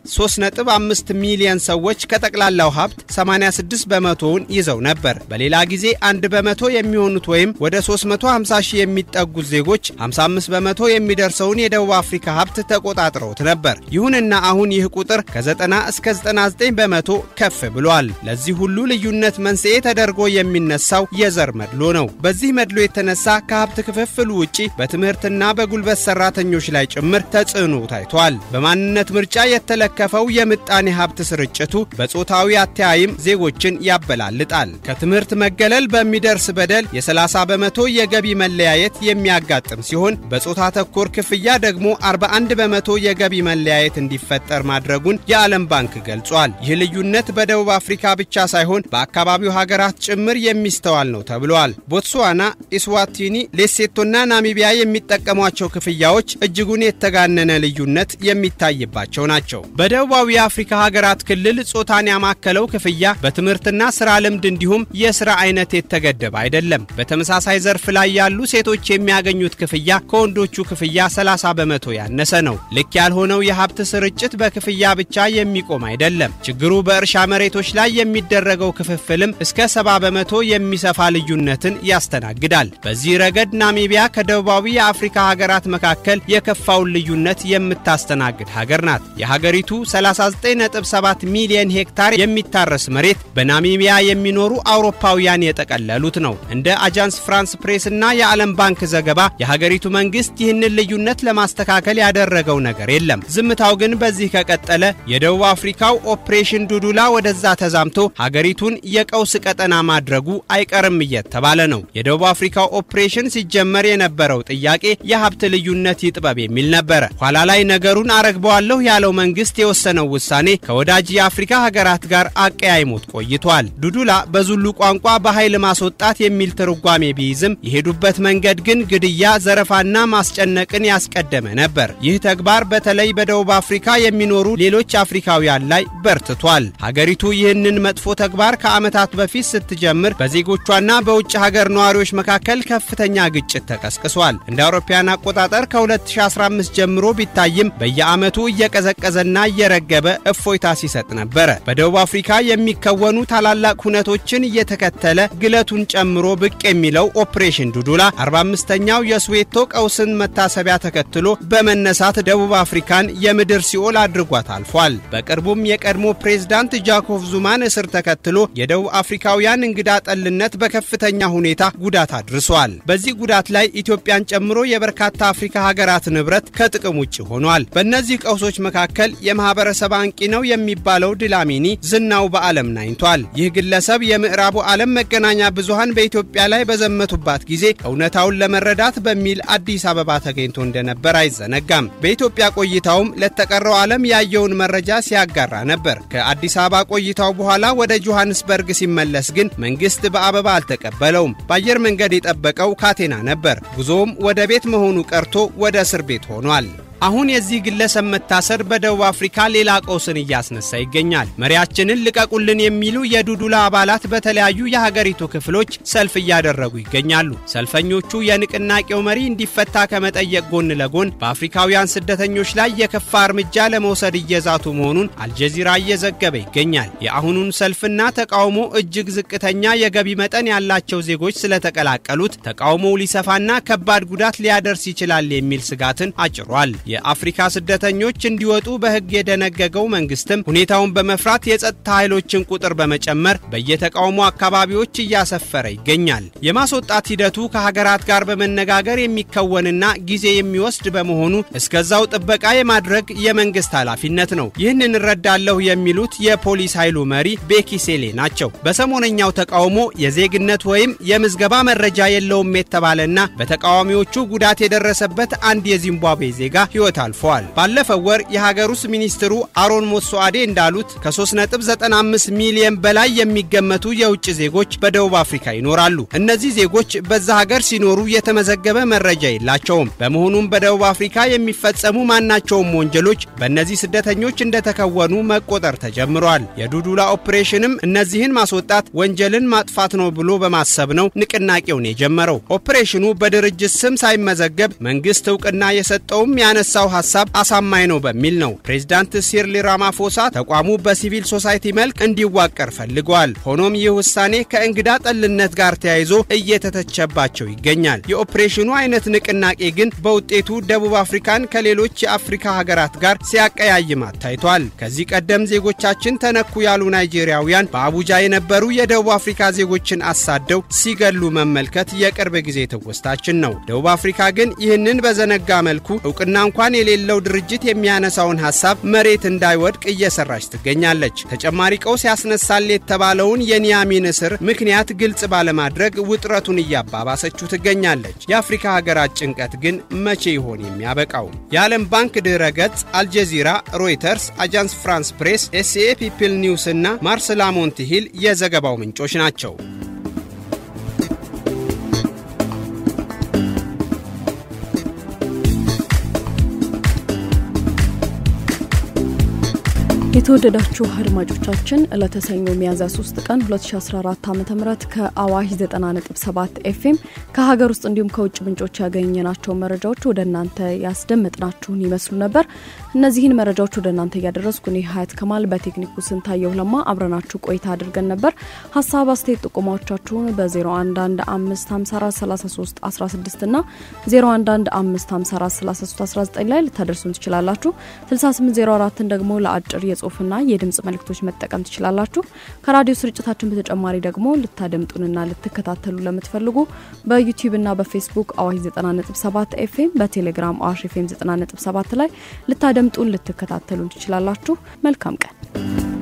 3.5 ሚሊዮን ሰዎች ከጠቅላላው ሀብት 86 በመቶውን ይዘው ነበር። በሌላ ጊዜ አንድ በመቶ የሚሆኑት ወይም ወደ 350 ሺህ የሚጠጉት ዜጎች 55 በመቶ የሚደርሰውን የደቡብ አፍሪካ ሀብት ተቆጣጥረውት ነበር። ይሁንና አሁን ይህ ቁጥር ከ90 እስከ 99 በመቶ ከፍ ብሏል። ለዚህ ሁሉ ልዩነት መንስኤ ተደርጎ የሚነሳው የዘር መድሎ ነው። በዚህ መድሎ የተነሳ ከሀብት ክፍፍሉ ውጪ በትምህርትና በጉልበት ሰራተኞች ላይ ጭምር ተጽዕኖ ታይቷል። በማንነት ምርጫ የተለከፈው የምጣኔ ሀብት ስርጭቱ በጾታዊ አተያይም ዜጎችን ያበላልጣል። ከትምህርት መገለል በሚደርስ በደል የ30 በመቶ የገቢ መለያየት የሚያጋጥም ሲሆን በጾታ ተኮር ክፍያ ደግሞ 41 በመቶ የገቢ መለያየት እንዲፈጠር ማድረጉን የዓለም ባንክ ገልጿል። ይህ ልዩነት በደቡብ አፍሪካ ብቻ ሳይሆን በአካባቢው ሀገራት ጭምር የሚስተዋል ነው ተብሏል። ቦትስዋና፣ ኢስዋቲኒ፣ ሌሴቶና ናሚቢያ የሚጠቀሟቸው ክፍያዎች እጅጉን የተጋነነ ልዩነት የሚታይባቸው ናቸው። በደቡባዊ የአፍሪካ ሀገራት ክልል ጾታን ያማከለው ክፍያ በትምህርትና ስራ ልምድ እንዲሁም የስራ አይነት የተገደበ አይደለም። በተመሳሳይ ዘርፍ ላይ ያሉ ሴቶች የሚያገኙት ክፍያ ከወንዶቹ ክፍያ 30 በመቶ ያነሰ ነው። ልክ ያልሆነው የሀብት ስርጭት በክፍያ ብቻ የሚቆም አይደለም። ችግሩ በእርሻ መሬቶች ላይ የሚደረገው ክፍፍልም እስከ 70 በመቶ የሚሰፋ ልዩነትን ያስተናግዳል። በዚህ ረገድ ናሚቢያ ከደቡባዊ የአፍሪካ ሀገራት መካከል የከፋውን ልዩነት የምታስተናግድ ሀገር ናት። የሀገሪቱ 39.7 ሚሊዮን ሄክታር የሚታረስ መሬት በናሚቢያ የሚኖሩ አውሮፓውያን የጠቀለሉት ነው። እንደ አጃንስ ፍራንስ ፕሬስ እና የዓለም ባንክ ዘገባ የሀገሪቱ መንግስት ይህንን ልዩነት ለማስተካከል ያደረገው ነገር የለም። ዝምታው ግን በዚህ ከቀጠለ የደቡብ አፍሪካው ኦፕሬሽን ዱዱላ ወደዛ ተዛምቶ ሀገሪቱን የቀውስ ቀጠና ማድረጉ አይቀርም እየተባለ ነው። የደቡብ አፍሪካው ኦፕሬሽን ሲጀመር የነበረው ጥያቄ የሀብት ልዩነት ይጥበብ የሚል ነበረ። ኋላ ላይ ነገሩን አረግበዋለሁ ያለው መንግስት የወሰነው ውሳኔ ከወዳጅ የአፍሪካ ሀገራት ጋር አቀያይሞት ቆይቷል። ዱዱላ በዙሉ ቋንቋ በኃይል ማስወጣት የሚል ትርጓሜ ቢይዝም የሄዱበት መንገድ ግን ግድያ፣ ዘረፋና ማስጨነቅን ያስቀደመ ነበር። ይህ ተግባር በተለይ በደቡብ አፍሪካ የሚኖሩ ሌሎች አፍሪካውያን ላይ በርትቷል። ሀገሪቱ ይህንን መጥፎ ተግባር ከዓመታት በፊት ስትጀምር በዜጎቿና በውጭ ሀገር ነዋሪዎች መካከል ከፍተኛ ግጭት ተቀስቅሷል። እንደ አውሮፓውያን አቆጣጠር ከ2015 ጀምሮ ቢታይም በየዓመቱ እየቀዘቀዘና እየረገበ እፎይታ ሲሰጥ ነበረ። በደቡብ አፍሪካ የሚከወኑ ታላላቅ ሁነቶችን እየተከተለ ግለቱን ጨምሮ ብቅ የሚለው ኦፕሬሽን ዱዱላ 45ኛው የስዌቶ ቀውስን መታሰቢያ ተከትሎ በመነሳት ደቡብ አፍሪካን የምድር ሲኦል አድርጓት አልፏል። በቅርቡም የቀድሞ ፕሬዝዳንት ጃኮቭ ዙማን እስር ተከትሎ የደቡብ አፍሪካውያን እንግዳ ጠልነት በከፍተኛ ሁኔታ ጉዳት አድርሷል። በዚህ ጉዳት ላይ ኢትዮጵያን ጨምሮ የበርካታ አፍሪካ ሀገራት ንብረት ከጥቅም ውጭ ሆኗል። በእነዚህ ቀውሶች መካከል የማህበረሰብ አንቂ ነው የሚባለው ድላሚኒ ዝናው በዓለም ናኝቷል። ይህ ግለሰብ የምዕራቡ ዓለም መገናኛ ብዙሃን በኢትዮጵያ ላይ በዘመቱባት ጊዜ እውነታውን ለመረዳት በሚል አዲስ አበባ ተገኝቶ እንደነበር አይዘነጋም። በኢትዮጵያ ቆይታውም ለተቀረው ዓለም ያየውን መረጃ ሲያጋራ ነበር። ከአዲስ አበባ ቆይታው በኋላ ወደ ጆሐንስበርግ ሲመለስ ግን መንግስት በአበባ አልተቀበለውም። በአየር መንገድ የጠበቀው ካቴና ነበር። ጉዞውም ወደ ቤት መሆኑ ቀርቶ ወደ እስር ቤት ሆኗል። አሁን የዚህ ግለሰብ መታሰር በደቡብ አፍሪካ ሌላ ቀውስን እያስነሳ ይገኛል። መሪያችንን ልቀቁልን የሚሉ የዱዱላ አባላት በተለያዩ የሀገሪቱ ክፍሎች ሰልፍ እያደረጉ ይገኛሉ። ሰልፈኞቹ የንቅናቄው መሪ እንዲፈታ ከመጠየቅ ጎን ለጎን በአፍሪካውያን ስደተኞች ላይ የከፋ እርምጃ ለመውሰድ እየዛቱ መሆኑን አልጀዚራ እየዘገበ ይገኛል። የአሁኑን ሰልፍና ተቃውሞ እጅግ ዝቅተኛ የገቢ መጠን ያላቸው ዜጎች ስለተቀላቀሉት ተቃውሞው ሊሰፋና ከባድ ጉዳት ሊያደርስ ይችላል የሚል ስጋትን አጭሯል። የአፍሪካ ስደተኞች እንዲወጡ በሕግ የደነገገው መንግስትም ሁኔታውን በመፍራት የጸጥታ ኃይሎችን ቁጥር በመጨመር በየተቃውሞ አካባቢዎች እያሰፈረ ይገኛል። የማስወጣት ሂደቱ ከሀገራት ጋር በመነጋገር የሚከወንና ጊዜ የሚወስድ በመሆኑ እስከዛው ጥበቃ የማድረግ የመንግስት ኃላፊነት ነው። ይህንን እረዳለሁ የሚሉት የፖሊስ ኃይሉ መሪ ቤኪ ሴሌ ናቸው። በሰሞነኛው ተቃውሞ የዜግነት ወይም የምዝገባ መረጃ የለውም የተባለና በተቃዋሚዎቹ ጉዳት የደረሰበት አንድ የዚምባብዌ ዜጋ ሕይወት አልፈዋል። ባለፈው ወር የሀገር ውስጥ ሚኒስትሩ አሮን ሞሶአዴ እንዳሉት ከ3.95 ሚሊዮን በላይ የሚገመቱ የውጭ ዜጎች በደቡብ አፍሪካ ይኖራሉ። እነዚህ ዜጎች በዛ ሀገር ሲኖሩ የተመዘገበ መረጃ የላቸውም። በመሆኑም በደቡብ አፍሪካ የሚፈጸሙ ማናቸውም ወንጀሎች በእነዚህ ስደተኞች እንደተከወኑ መቆጠር ተጀምሯል። የዱዱላ ኦፕሬሽንም እነዚህን ማስወጣት ወንጀልን ማጥፋት ነው ብሎ በማሰብ ነው ንቅናቄውን የጀመረው። ኦፕሬሽኑ በድርጅት ስም ሳይመዘገብ መንግስት እውቅና የሰጠውም ያነሳው ሀሳብ አሳማኝ ነው በሚል ነው። ፕሬዝዳንት ሲርሊ ራማፎሳ ተቋሙ በሲቪል ሶሳይቲ መልክ እንዲዋቀር ፈልገዋል። ሆኖም ይህ ውሳኔ ከእንግዳ ጠልነት ጋር ተያይዞ እየተተቸባቸው ይገኛል። የኦፕሬሽኑ አይነት ንቅናቄ ግን በውጤቱ ደቡብ አፍሪካን ከሌሎች የአፍሪካ ሀገራት ጋር ሲያቀያይማት ታይቷል። ከዚህ ቀደም ዜጎቻችን ተነኩ ያሉ ናይጄሪያውያን በአቡጃ የነበሩ የደቡብ አፍሪካ ዜጎችን አሳደው ሲገሉ መመልከት የቅርብ ጊዜ ትውስታችን ነው። ደቡብ አፍሪካ ግን ይህንን በዘነጋ መልኩ እውቅና እንኳን የሌለው ድርጅት የሚያነሳውን ሀሳብ መሬት እንዳይወድቅ እየሰራች ትገኛለች። ተጨማሪ ቀውስ ያስነሳል የተባለውን የኒያሚን እስር ምክንያት ግልጽ ባለማድረግ ውጥረቱን እያባባሰችው ትገኛለች። የአፍሪካ ሀገራት ጭንቀት ግን መቼ ይሆን የሚያበቃው? የዓለም ባንክ ድረ ገጽ፣ አልጀዚራ፣ ሮይተርስ፣ አጃንስ ፍራንስ ፕሬስ፣ ኤስኤ ፒፕል ኒውስ እና ማርስ ላሞንት ሂል የዘገባው ምንጮች ናቸው። የተወደዳችሁ አድማጮቻችን ዕለተ ሰኞ ሚያዝያ 3 ቀን 2014 ዓ ም ከአዋሽ 90.7 ኤፍኤም ከሀገር ውስጥ እንዲሁም ከውጭ ምንጮች ያገኘናቸው መረጃዎች ወደ እናንተ ያስደመጥናችሁን ይመስሉ ነበር። እነዚህን መረጃዎች ወደ እናንተ እያደረስኩ እኔ ሀያት ከማል በቴክኒኩ ስንታየው ለማ አብረናችሁ ቆይታ አድርገን ነበር። ሀሳብ አስተያየት ጥቆማዎቻችሁን በ0115543316 እና 0115543319 ላይ ልታደርሱን ትችላላችሁ። 6804ን ደግሞ ለአጭር የጽሁፍና የድምጽ መልእክቶች መጠቀም ትችላላችሁ። ከራዲዮ ስርጭታችን በተጨማሪ ደግሞ ልታደምጡንና ልትከታተሉ ለምትፈልጉ በዩቲዩብና በፌስቡክ አዋሽ 90.7 ኤፍኤም በቴሌግራም አዋሽ ኤፍኤም 90.7 ላይ ልታደምጡን ልትከታተሉን ትችላላችሁ። መልካም ቀን።